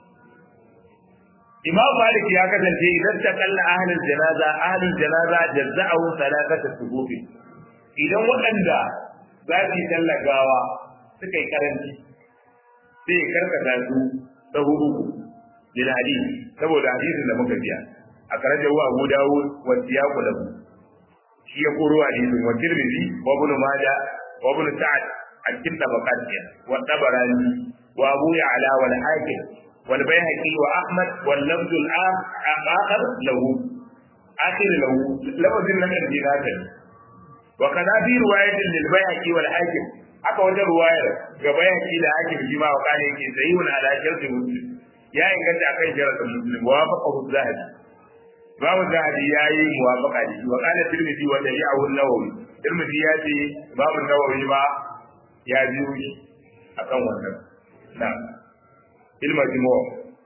[SPEAKER 1] imam malik ya kasance idan ta kalla ahlul janaza ahlul janaza jazza'u salatata subuhi idan waɗanda za su yi tallagawa suka yi karanci sai ya karkata su ta hudu lil hadith saboda hadisin da muka biya a karajar wa Abu Dawud wa siyaqu lahu shi ya koro hadisin wa Tirmidhi wa Ibn Majah wa Ibn Sa'd a cikin tabaqat wa Tabarani wa Abu Ya'la wal Hakim wal Baihaqi wa Ahmad wal lafz al akhar lahu akhir lahu lafzin nan da dinaka wa kana fi riwayatin lil Baihaqi wal Hakim aka wajen ruwayar ga Baihaqi da Hakim shi ma wa kana yake sahihun ala shartu muslim ya inganta akan sharadin muslim wa faqahu zahabi babu zahabi ya yi muwafaqa da shi wa qala tirmidhi wa tabi'ahu an-nawawi tirmidhi ya ce babu nawawi ma ya biyo shi akan wannan na ilma jimo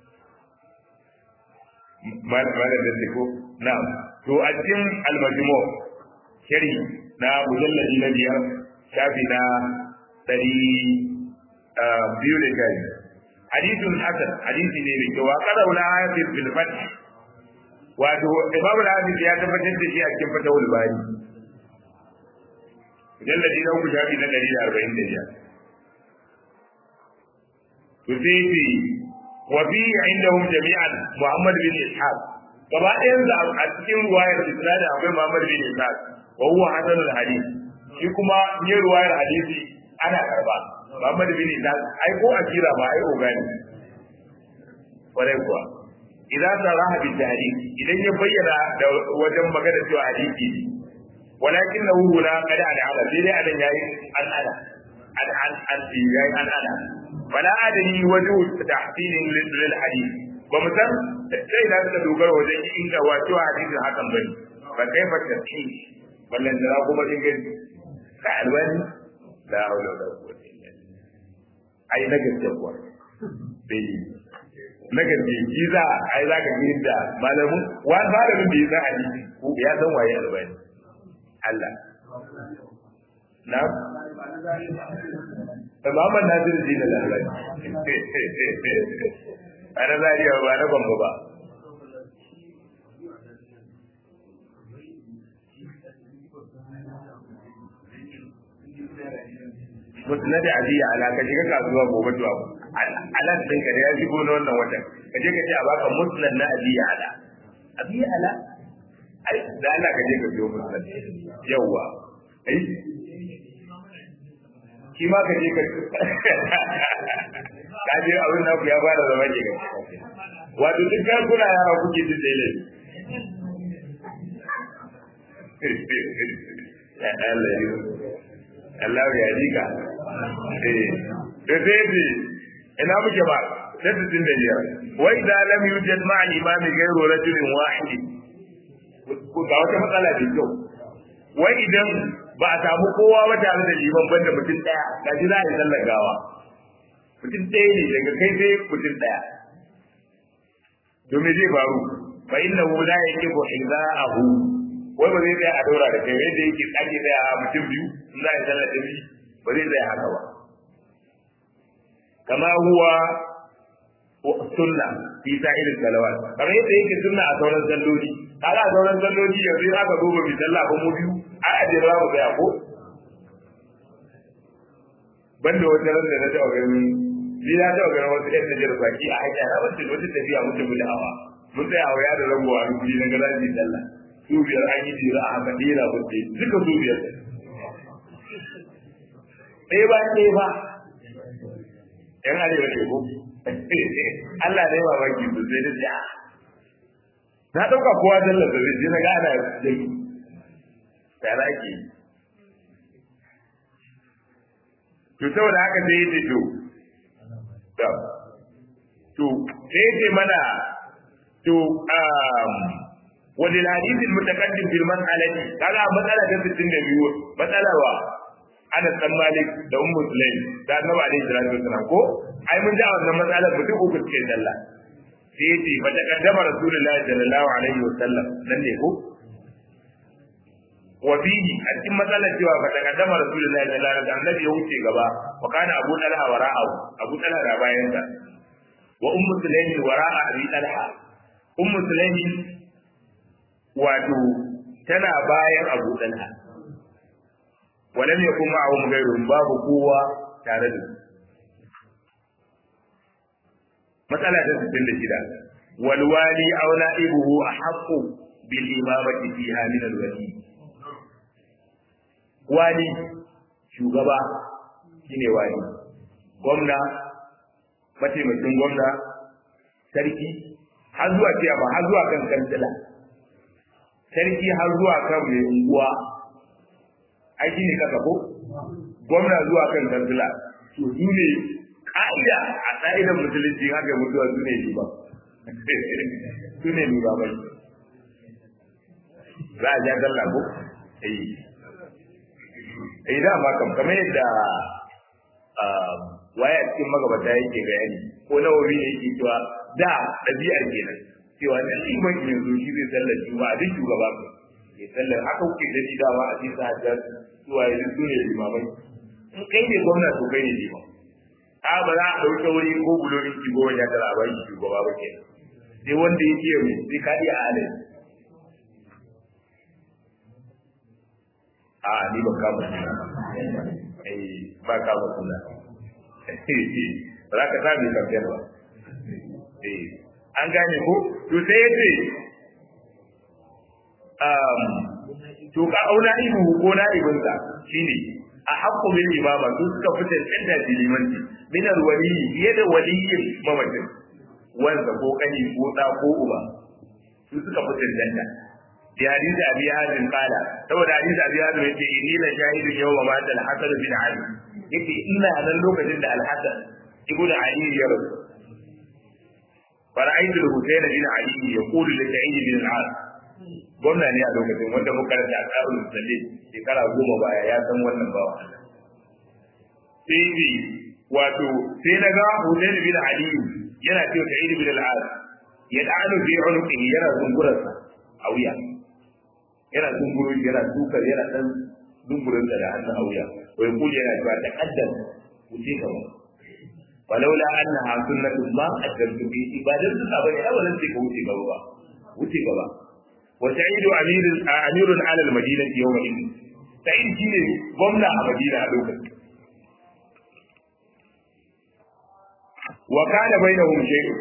[SPEAKER 1] mal mal da ko na to a cikin al-majmu shari na mujalladi na biyar shafi na ɗari biyu da kai hadithun hasan hadisi ne mai kyau wa qarauna fi bil fath wato imamu al-hadis ya tabbatar da shi a cikin fatawul bari mujalladi na uku shafi na ɗari da arba'in da biyar to sai ce wa fi indahum jami'an muhammad bin ishaq gaba ɗayan da a cikin ruwayar isnad akwai muhammad bin ishaq wa huwa hasanul hadith shi kuma ne ruwayar hadisi ana karba muhammad bin ishaq ai ko akira ba ai ogani kwarai kuwa idan saraha bi tahrif idan ya bayyana da wajen magana cewa hadisi ne walakin lahu huna qad al'ala sai dai adan yayi an ana an an an yayi an ana wala adani waju tahsilin lil hadith ba mu san sai da suka dogara wajen inda wato hadisi hakan bane ba kai fa tafi ballan da kuma inganci ka alwani la hawla wala quwwata illa billah ai na gaskiya kuwa bai na gaske shi za a yi za ka yi da malamin wani malamin da ya san hadisi ko ya san waye albani Allah na Muhammad Nasir Dina Lalani a na zariya ba na bamba ba musnad adiya ala ka shiga kasuwa gobe zuwa alan din ka da ya shigo na wannan watan ka je ka ce a baka musnad na adiya ala adiya ala ai da Allah ka je ka biyo musnad yawa ai shi ma ka je ka ka je abin nan ya fara zama ke ga wato duk kan kuna yara kuke jin dai lai Allah ya dika eh da sai ce ina muke ba sai su tun da biyar wa idza lam yujad ma'a al-imam ghayru rajulin wahid ko ga wata matsala da kyau wai idan ba a samu kowa ba tare da liman banda mutum daya ga ji za a yi sallar gawa mutum ɗaya ne daga kai sai mutum ɗaya domin zai faru fa innahu la yaqifu hizaahu wai ba zai tsaya a daura da kai yadda yake ake tsaya a mutum biyu in za a yi sallar da shi ba zai tsaya haka ba kama huwa sunna fi sa'irin salawat kamar yadda yake sunna a sauran salloli kaga a sauran salloli yanzu in aka duba bi sallah ba mu biyu a aje za mu tsaya ko banda wata ran da na taɓa gani ni na taɓa ganin wasu ƴan Najar baki a hanya na wacce wata tafiya mutum da hawa mun tsaya a waya da rango a rukuni na gaza ji sallah su biyar an yi jira a haka ɗera mutum duka su biyar ɗaya ba ɗaya ba ‘yan arewa ne ko Allah ne ba baki sosai da ja na ɗauka kowa sallar da zai na gana jami tare ake to saboda haka sai yace to to sai yace mana to um wadil hadith al mutaqaddim fil mas'alati kaga matsala ta 62 matsala wa Anas dan Malik da Ummu Sulaim da Annabi alaihi salatu wasalam ko ai mun ji a wannan matsalar mutum uku suke sallah sai yace fa taqaddama rasulullahi sallallahu alaihi wasallam nan ne ko wa fihi a cikin matsalar cewa fa taqaddama rasulullahi sallallahu alaihi wasallam annabi ya wuce gaba wa kana abu talha wara'ahu abu talha da bayan sa wa ummu sulaimi wara'a abi talha ummu sulaimi wato tana bayan abu talha walam yakun ma'ahum ghayruhum babu kowa tare da su matsala ta 66 wal wali aw na'ibuhu ahaqqu bil imamati fiha min al wali wali shugaba shine wali gwamna mataimakin gwamna sarki har zuwa ciyama har zuwa kan kansila sarki har zuwa kan mai unguwa ai shine kasa ko gwamna zuwa kan kansila to su ne ka'ida a ka'idar musulunci haka mutuwa su ne liba su ne liba bai za a ja dalla ko eh eh da ma kam kamar yadda waya cikin magabata yake bayani ko nawawi ne yake cewa da ɗabi'ar kenan cewa da liman yanzu shi zai sallar juma'a duk shugaba ko ya sallar haka kuke da shi dama a cikin hajjar zuwa yanzu su ne limamai in kai ne gwamna to kai ne liman a ba za a ɗauke wuri ko bulorin ki goma ya tara ba shi shugaba ba kenan sai wanda ya ce mai sai ka iya halin a ni ba kama suna eh ba kama suna ba za ka sa mai kamfen ba eh an gane ko to sai ya ce to ka auna ibu ko na ibinsa shine a haƙƙo bil imama su suka fita tsanda da limanci min al wali fiye da waliyin mamacin wanda ko kani ko da ko uba su suka fita tsanda bi hadisi abi hazim qala saboda hadisi abi hazim yace inni la shahidun yawma ma al hasan bin ali yace ina nan lokacin da al hasan ibnu ali ya rasu فرأيت الحسين بن علي يقول لسعيد بن العاص gwamna ne a lokacin wanda muka rasa a tsarin musalli shekara goma baya ya san wannan bawa sai bi wato sai na ga Hussein bin Ali yana cewa Sa'id bin al-As ya da'alu fi unuqihi yana zungurarsa a wuya yana zunguru yana tukar yana dan zungurin da hannun a wuya wai kuje yana cewa taqaddam wuce gaba walaula annaha sunnatu ma qaddamtu bi ibadan suka bane abadan sai ka wuce gaba ba wuce gaba وسعيد أمير أمير على المدينة يومئذ سعيد شيء gwamna a Madina a lokacin wa kana bainahum shay'un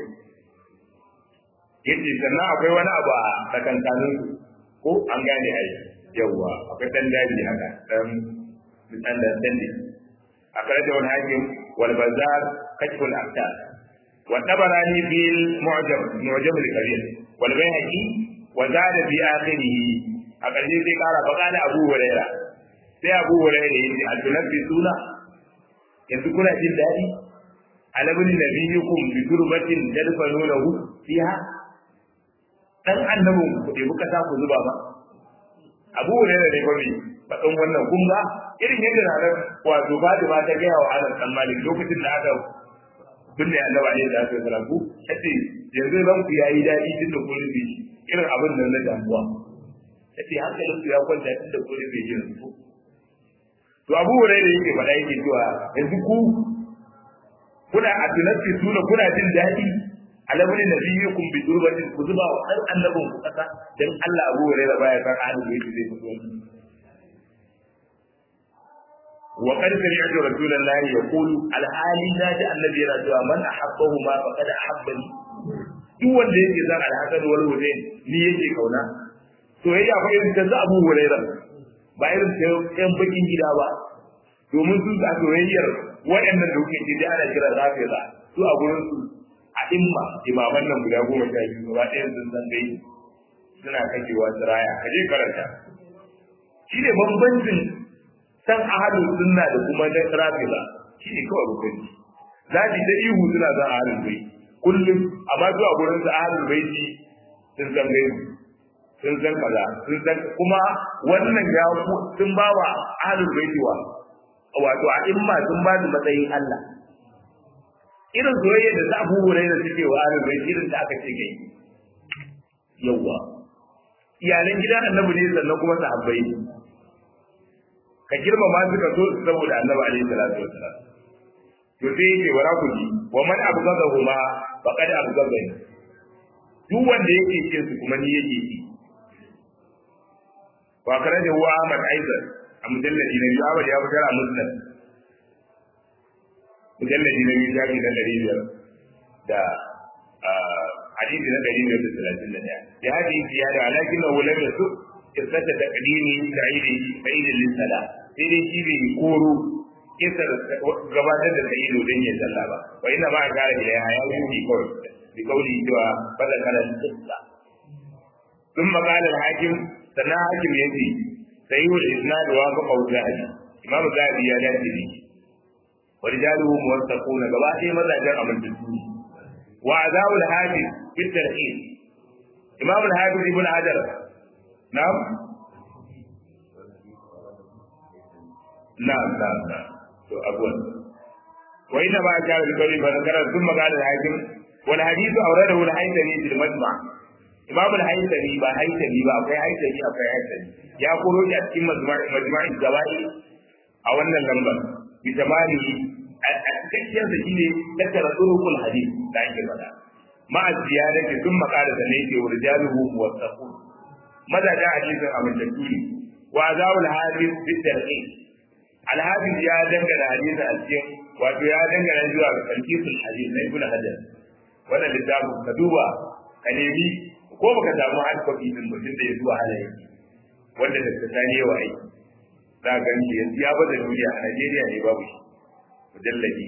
[SPEAKER 1] yace sannan akwai wani abu a tsakankanin ko an gane ai yawa akwai dan daji haka dan dan da dandi akwai da wani hakim wal bazar kashful aqtar wa tabarani bil mu'jam mu'jam al-kabir wal bayhaqi وزاد في آخره أقل شيء قال فقال أبو هريرة sai abu hurairah yace a tunabbi suna yanzu kuna jin daɗi alabni nabiyukum bi turbatin tadfanunahu fiha dan annabin ku dai buka ta ku zuba ba abu hurairah ne gobe fadan wannan kun ga irin yadda ranar wato Fatima ta gaya wa Anas dan Malik lokacin da aka binne annabi alaihi salatu wasallam ku yace yanzu ran ku yayi daɗi tun da kun rufe shi irin abin nan na damuwa ya ce hankalin su ya kwanta tun da kone bai jin su to abu wurai da yake faɗa yake cewa yanzu ku kuna a tunanci suna kuna jin daɗi alamuni na biyu kun bi turbatin ku zuba wa ɗan annabin ku ƙasa don Allah abu wurai da baya san ahalin da yake zai fito wa qad sami'tu rasulullahi yaqulu al-hali da annabi yana cewa man ahabbahu ma faqad ahabbani duk wanda yake zan alhasan wal husain ni yake kauna soyayya fa irin ta Abu Hurairah ba irin ta yan bakin gida ba domin su a soyayyar waɗannan da kuke da ana kira rafiza su a gurin su a imma imaman nan guda goma sha biyu gaba ɗaya sun san gai suna kakewa tsiraya ka je karanta shi ne bambancin san ahalin sunna da kuma na rafiza shi ne kawai bambanci za ta ihu suna zan ahalin bai kullum amma zuwa gurin su ahlul baiti sun san gaibu sun san kaza sun san kuma wannan ya sun ba wa ahlul baiti wa wato a imma sun ba su matsayin Allah irin soyayya da Abu Hurairah suke wa ahlul baiti irin da aka ce gai yawa iyalan gidan annabi ne sannan kuma sahabbai ka girmama su ka so su saboda annabi alaihi salatu wasalam to sai yake wara ku ji wa man abghadahuma faqad abghadani duk wanda yake kin su kuma ni yake ki wa kana da huwa Ahmad Aizar a mujalladi na biyu Ahmad ya fitar a musnad mujalladi na biyu shafi na ɗari biyar da hadisi na ɗari biyar da talatin da ɗaya ya hadisi ya da alakin na wulan da su kisata da kadimi da aidi da aidi lissala sai dai shi bai koro kisar gabatar da sa'ido don yin sallah ba wa ina ma kare da ya haya yi kawai bi kauli cewa bada karan kissa sun makalar hakim sannan hakim ya ce sai yi isnad wa fa qawl zahabi imam zahabi ya dace ne wa rijaluhu muwattaquna gaba ɗaya mazajen amintattu ne wa azabul hafiz fi tarhib imam al-hafiz ibn hajar na'am na'am na'am na'am to abuwan wa inna ma kana bi qawli fa zakara thumma qala al-hakim wal hadith awradahu al-haythami fil majma' imam al-haythami ba haythami ba akwai haythami akwai haythami ya koro shi a cikin majma'i gabai a wannan lambar bi tamani a cikakken sa shine tattara turukul hadith da ake faɗa ma'a ziyadati thumma qala da ne wa rijaluhu muwaffaqun madaja hadisin amintattu ne wa azawul hadith bi tarhib alhafiz ya dangana hadisi a cikin wato ya dangana zuwa ga tarkisul hadith na ibnu hajar wannan littafin ka duba ka nemi ko baka samu hard copy din mutum da ya zuwa halaye wanda da tsani yawa aiki za ka gani yanzu ya bada duniya a Najeriya ne babu shi mujalladi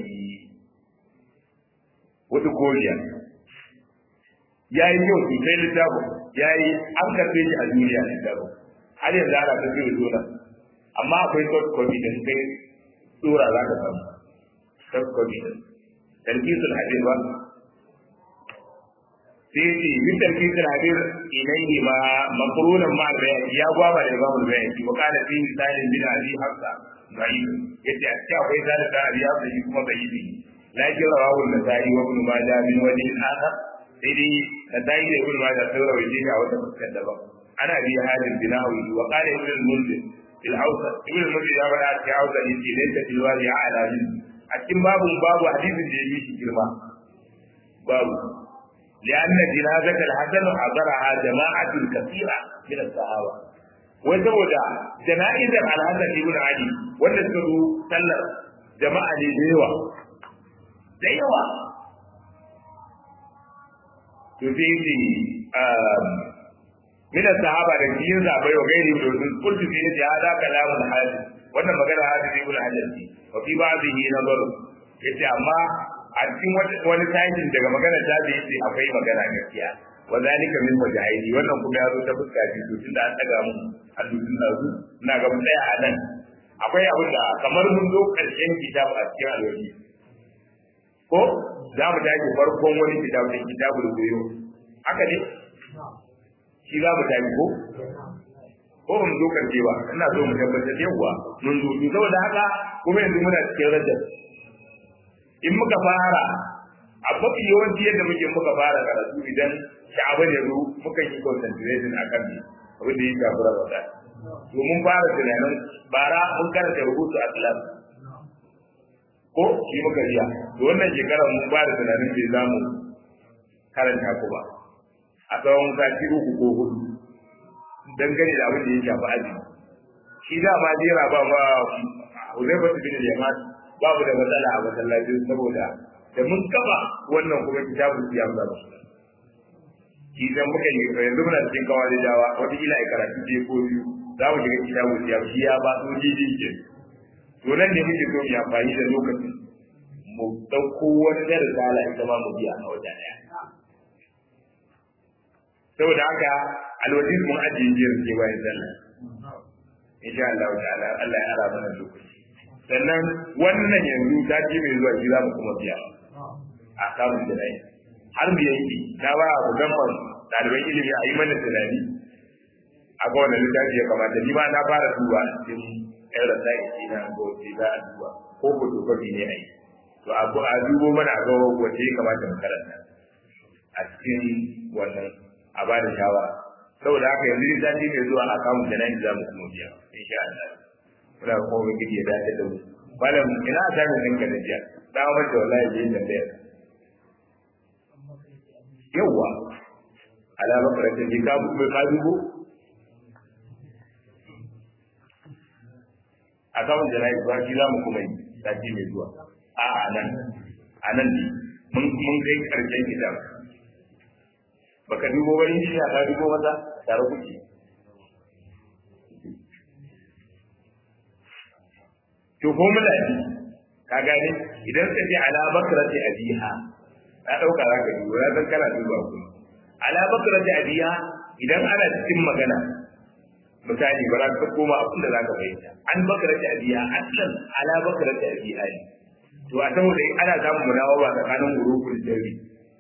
[SPEAKER 1] wata koriya ya yi kyau sosai littafin ya yi an karfe shi a duniya littafin har yanzu ana ta zai zo amma akwai soft copy da kai dora za ka samu soft copy da talbisul hadir ba sai ce bin talbisul hadir ilaihi ma maqrunan ma bayani ya gwaba da babu bayani wa kana fi misalin bin abi hafsa bai yace a cikin akwai zalika da abi hafsa shi kuma bai yi lakin rawahu nasai wa ibn majah min wajhi akhar sai dai nasai da ibn majah sai rawaye shi a wata fuskar daban ana bi hadin binawi wa qala ibn al-munzir في الأوسط ابن المجد يا بنات في أوسط يجي ليس في الوادي أعلى منه أكيد باب باب حديث الجميع كلمة باب لأن جنازة الحسن حضرها جماعة كثيرة من الصحابة وزوجة جنائز الحسن ابن علي ونسبه سلر جماعة لديوة ديوة تفيدي من الصحابة da cikin zabai wa gairi da sun kullu fi ne hada kalamul hadis wannan magana hadis ibn hajar ne wa fi ba'dihi nazaru yace amma a cikin wani sakin daga magana ta da yace akwai magana gaskiya wa zalika min wajhaini wannan kuma ya zo ta fuska biyu to tunda an daga mu hadisin da su ina ga mun tsaya a nan akwai abin da kamar mun zo karshen kitabu a cikin alwaji ko za mu tashi farkon wani kitabu da kitabul goyo haka ne shi za mu tafi ko ko mun zo kan ba ina so mu tabbatar yawa mun zo to saboda haka kuma yanzu muna cikin rajab in muka fara a mafi yawanci yadda muke muka fara karatu idan sha'aban ya zo muka yi concentration a kan abin da ya shafi ramadan to mun fara tunanin bara mun karanta rubutu a class ko shi muka riya to wannan shekarar mun fara tunanin bai za mu karanta ku ba a tsawon sati uku ko hudu dangane da abin da ya shafi azumi shi da ma jera ba ma Uzaifa bin Yaman babu da matsala a masallacin saboda da mun kafa wannan kuma kitabun siyam da musu shi dan muka yi yanzu muna cikin kawai dawa wata kila ai karatu je ko biyu za mu shiga kitabun siyam shi ya ba su jiji ke to nan ne muke so mu amfani da lokacin mu dauko wani da risala ita ma mu biya a wajen daya saboda haka alwajin mun ajiye jiyar ke bayan sallah insha Allah ta'ala Allah ya ara mana lokaci sannan wannan yanzu ta ce mai zuwa shi za mu kuma biya a kamun tunani har mu yanki na ba ku gamban ɗaliban ilimi a yi mana tunani a ga wannan littafi ya kamata ni ma na fara duba cikin ɗan rasa isi na ga wace za a duba ko ko to ne a yi to a dubo mana a ga wace ya kamata mu karanta a cikin wannan a ba da shawara saboda haka yanzu sati mai zuwa a kamun jana'i za mu kuma biya insha Allah muna kuma ga gidi ya dace da mu malam ina ta min ɗinka da jiya da wa da wallahi bai da da yawa ala bakaratin bi ka bu ka dubo a kawun da nayi ba shi zamu kuma yi sati mai zuwa a a nan a nan ne mun mun kai karshen kitab baka dubo wani shi ka dubo mata tare kuke to ko mula ne ka gane idan ka ce ala bakrati abiha na dauka za ka dubo ya san kana duba ku ala bakrati abiha idan ana cikin magana misali ba za ka koma abin da za ka fahimta an bakrati abiha aslan ala bakrati abiha ne to a saboda ana samun munawawa tsakanin huruful jari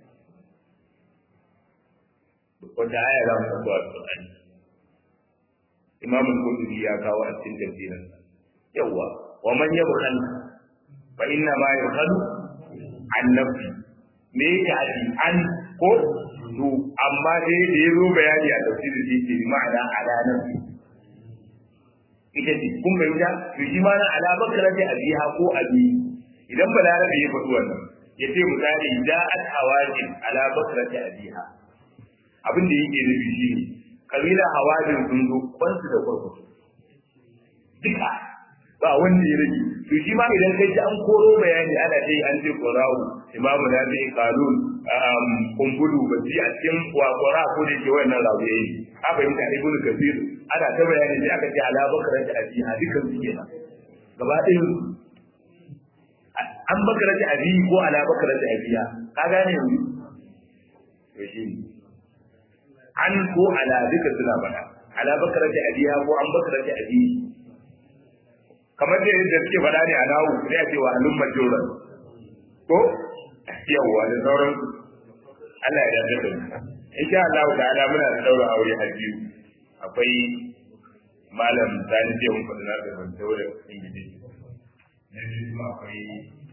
[SPEAKER 1] wanda aya za mu san zuwa Qur'ani Imam Al-Qurtubi ya kawo a cikin tafsirin yawa wa man yabkhal fa inna ma yabkhalu an nafsi me yake haɗi an ko to amma dai da ya zo bayani a tafsirin da yake ma'ana ala nafsi ita ce kun bayyana to shi ma na ala bakrati abiha ko abi idan balarabe ya faɗi wannan ya ce misali ja'at hawajin ala bakrati abiha abin da yake nufi shi ne kabila hawajin sun zo kwansu da kwarkwato duka ba wanda ya rage to shi ma idan kai ji an koro bayani ana ce an ce qura'u imamu na zai qalun kumbulu basi a cikin wa qura ko da ke wannan rawaye aka yi ta ibnu kasir ana ta bayani sai aka ce ala bakara da abiha dukan su kenan gaba ɗayan an bakara da abi ko ala bakara da abiya ka gane yanzu to shi ne an ko ala duka suna bada ala bakara da abiya ko an bakara da abi kamar da yadda suke faɗa ne a nawu sai a ce wa halun majoran ko yawwa da sauran Allah ya dace da mu insha Allah ta'ala muna da daura aure har biyu akwai malam zani ce mun faɗa da ban daura ingiji na biyu kuma akwai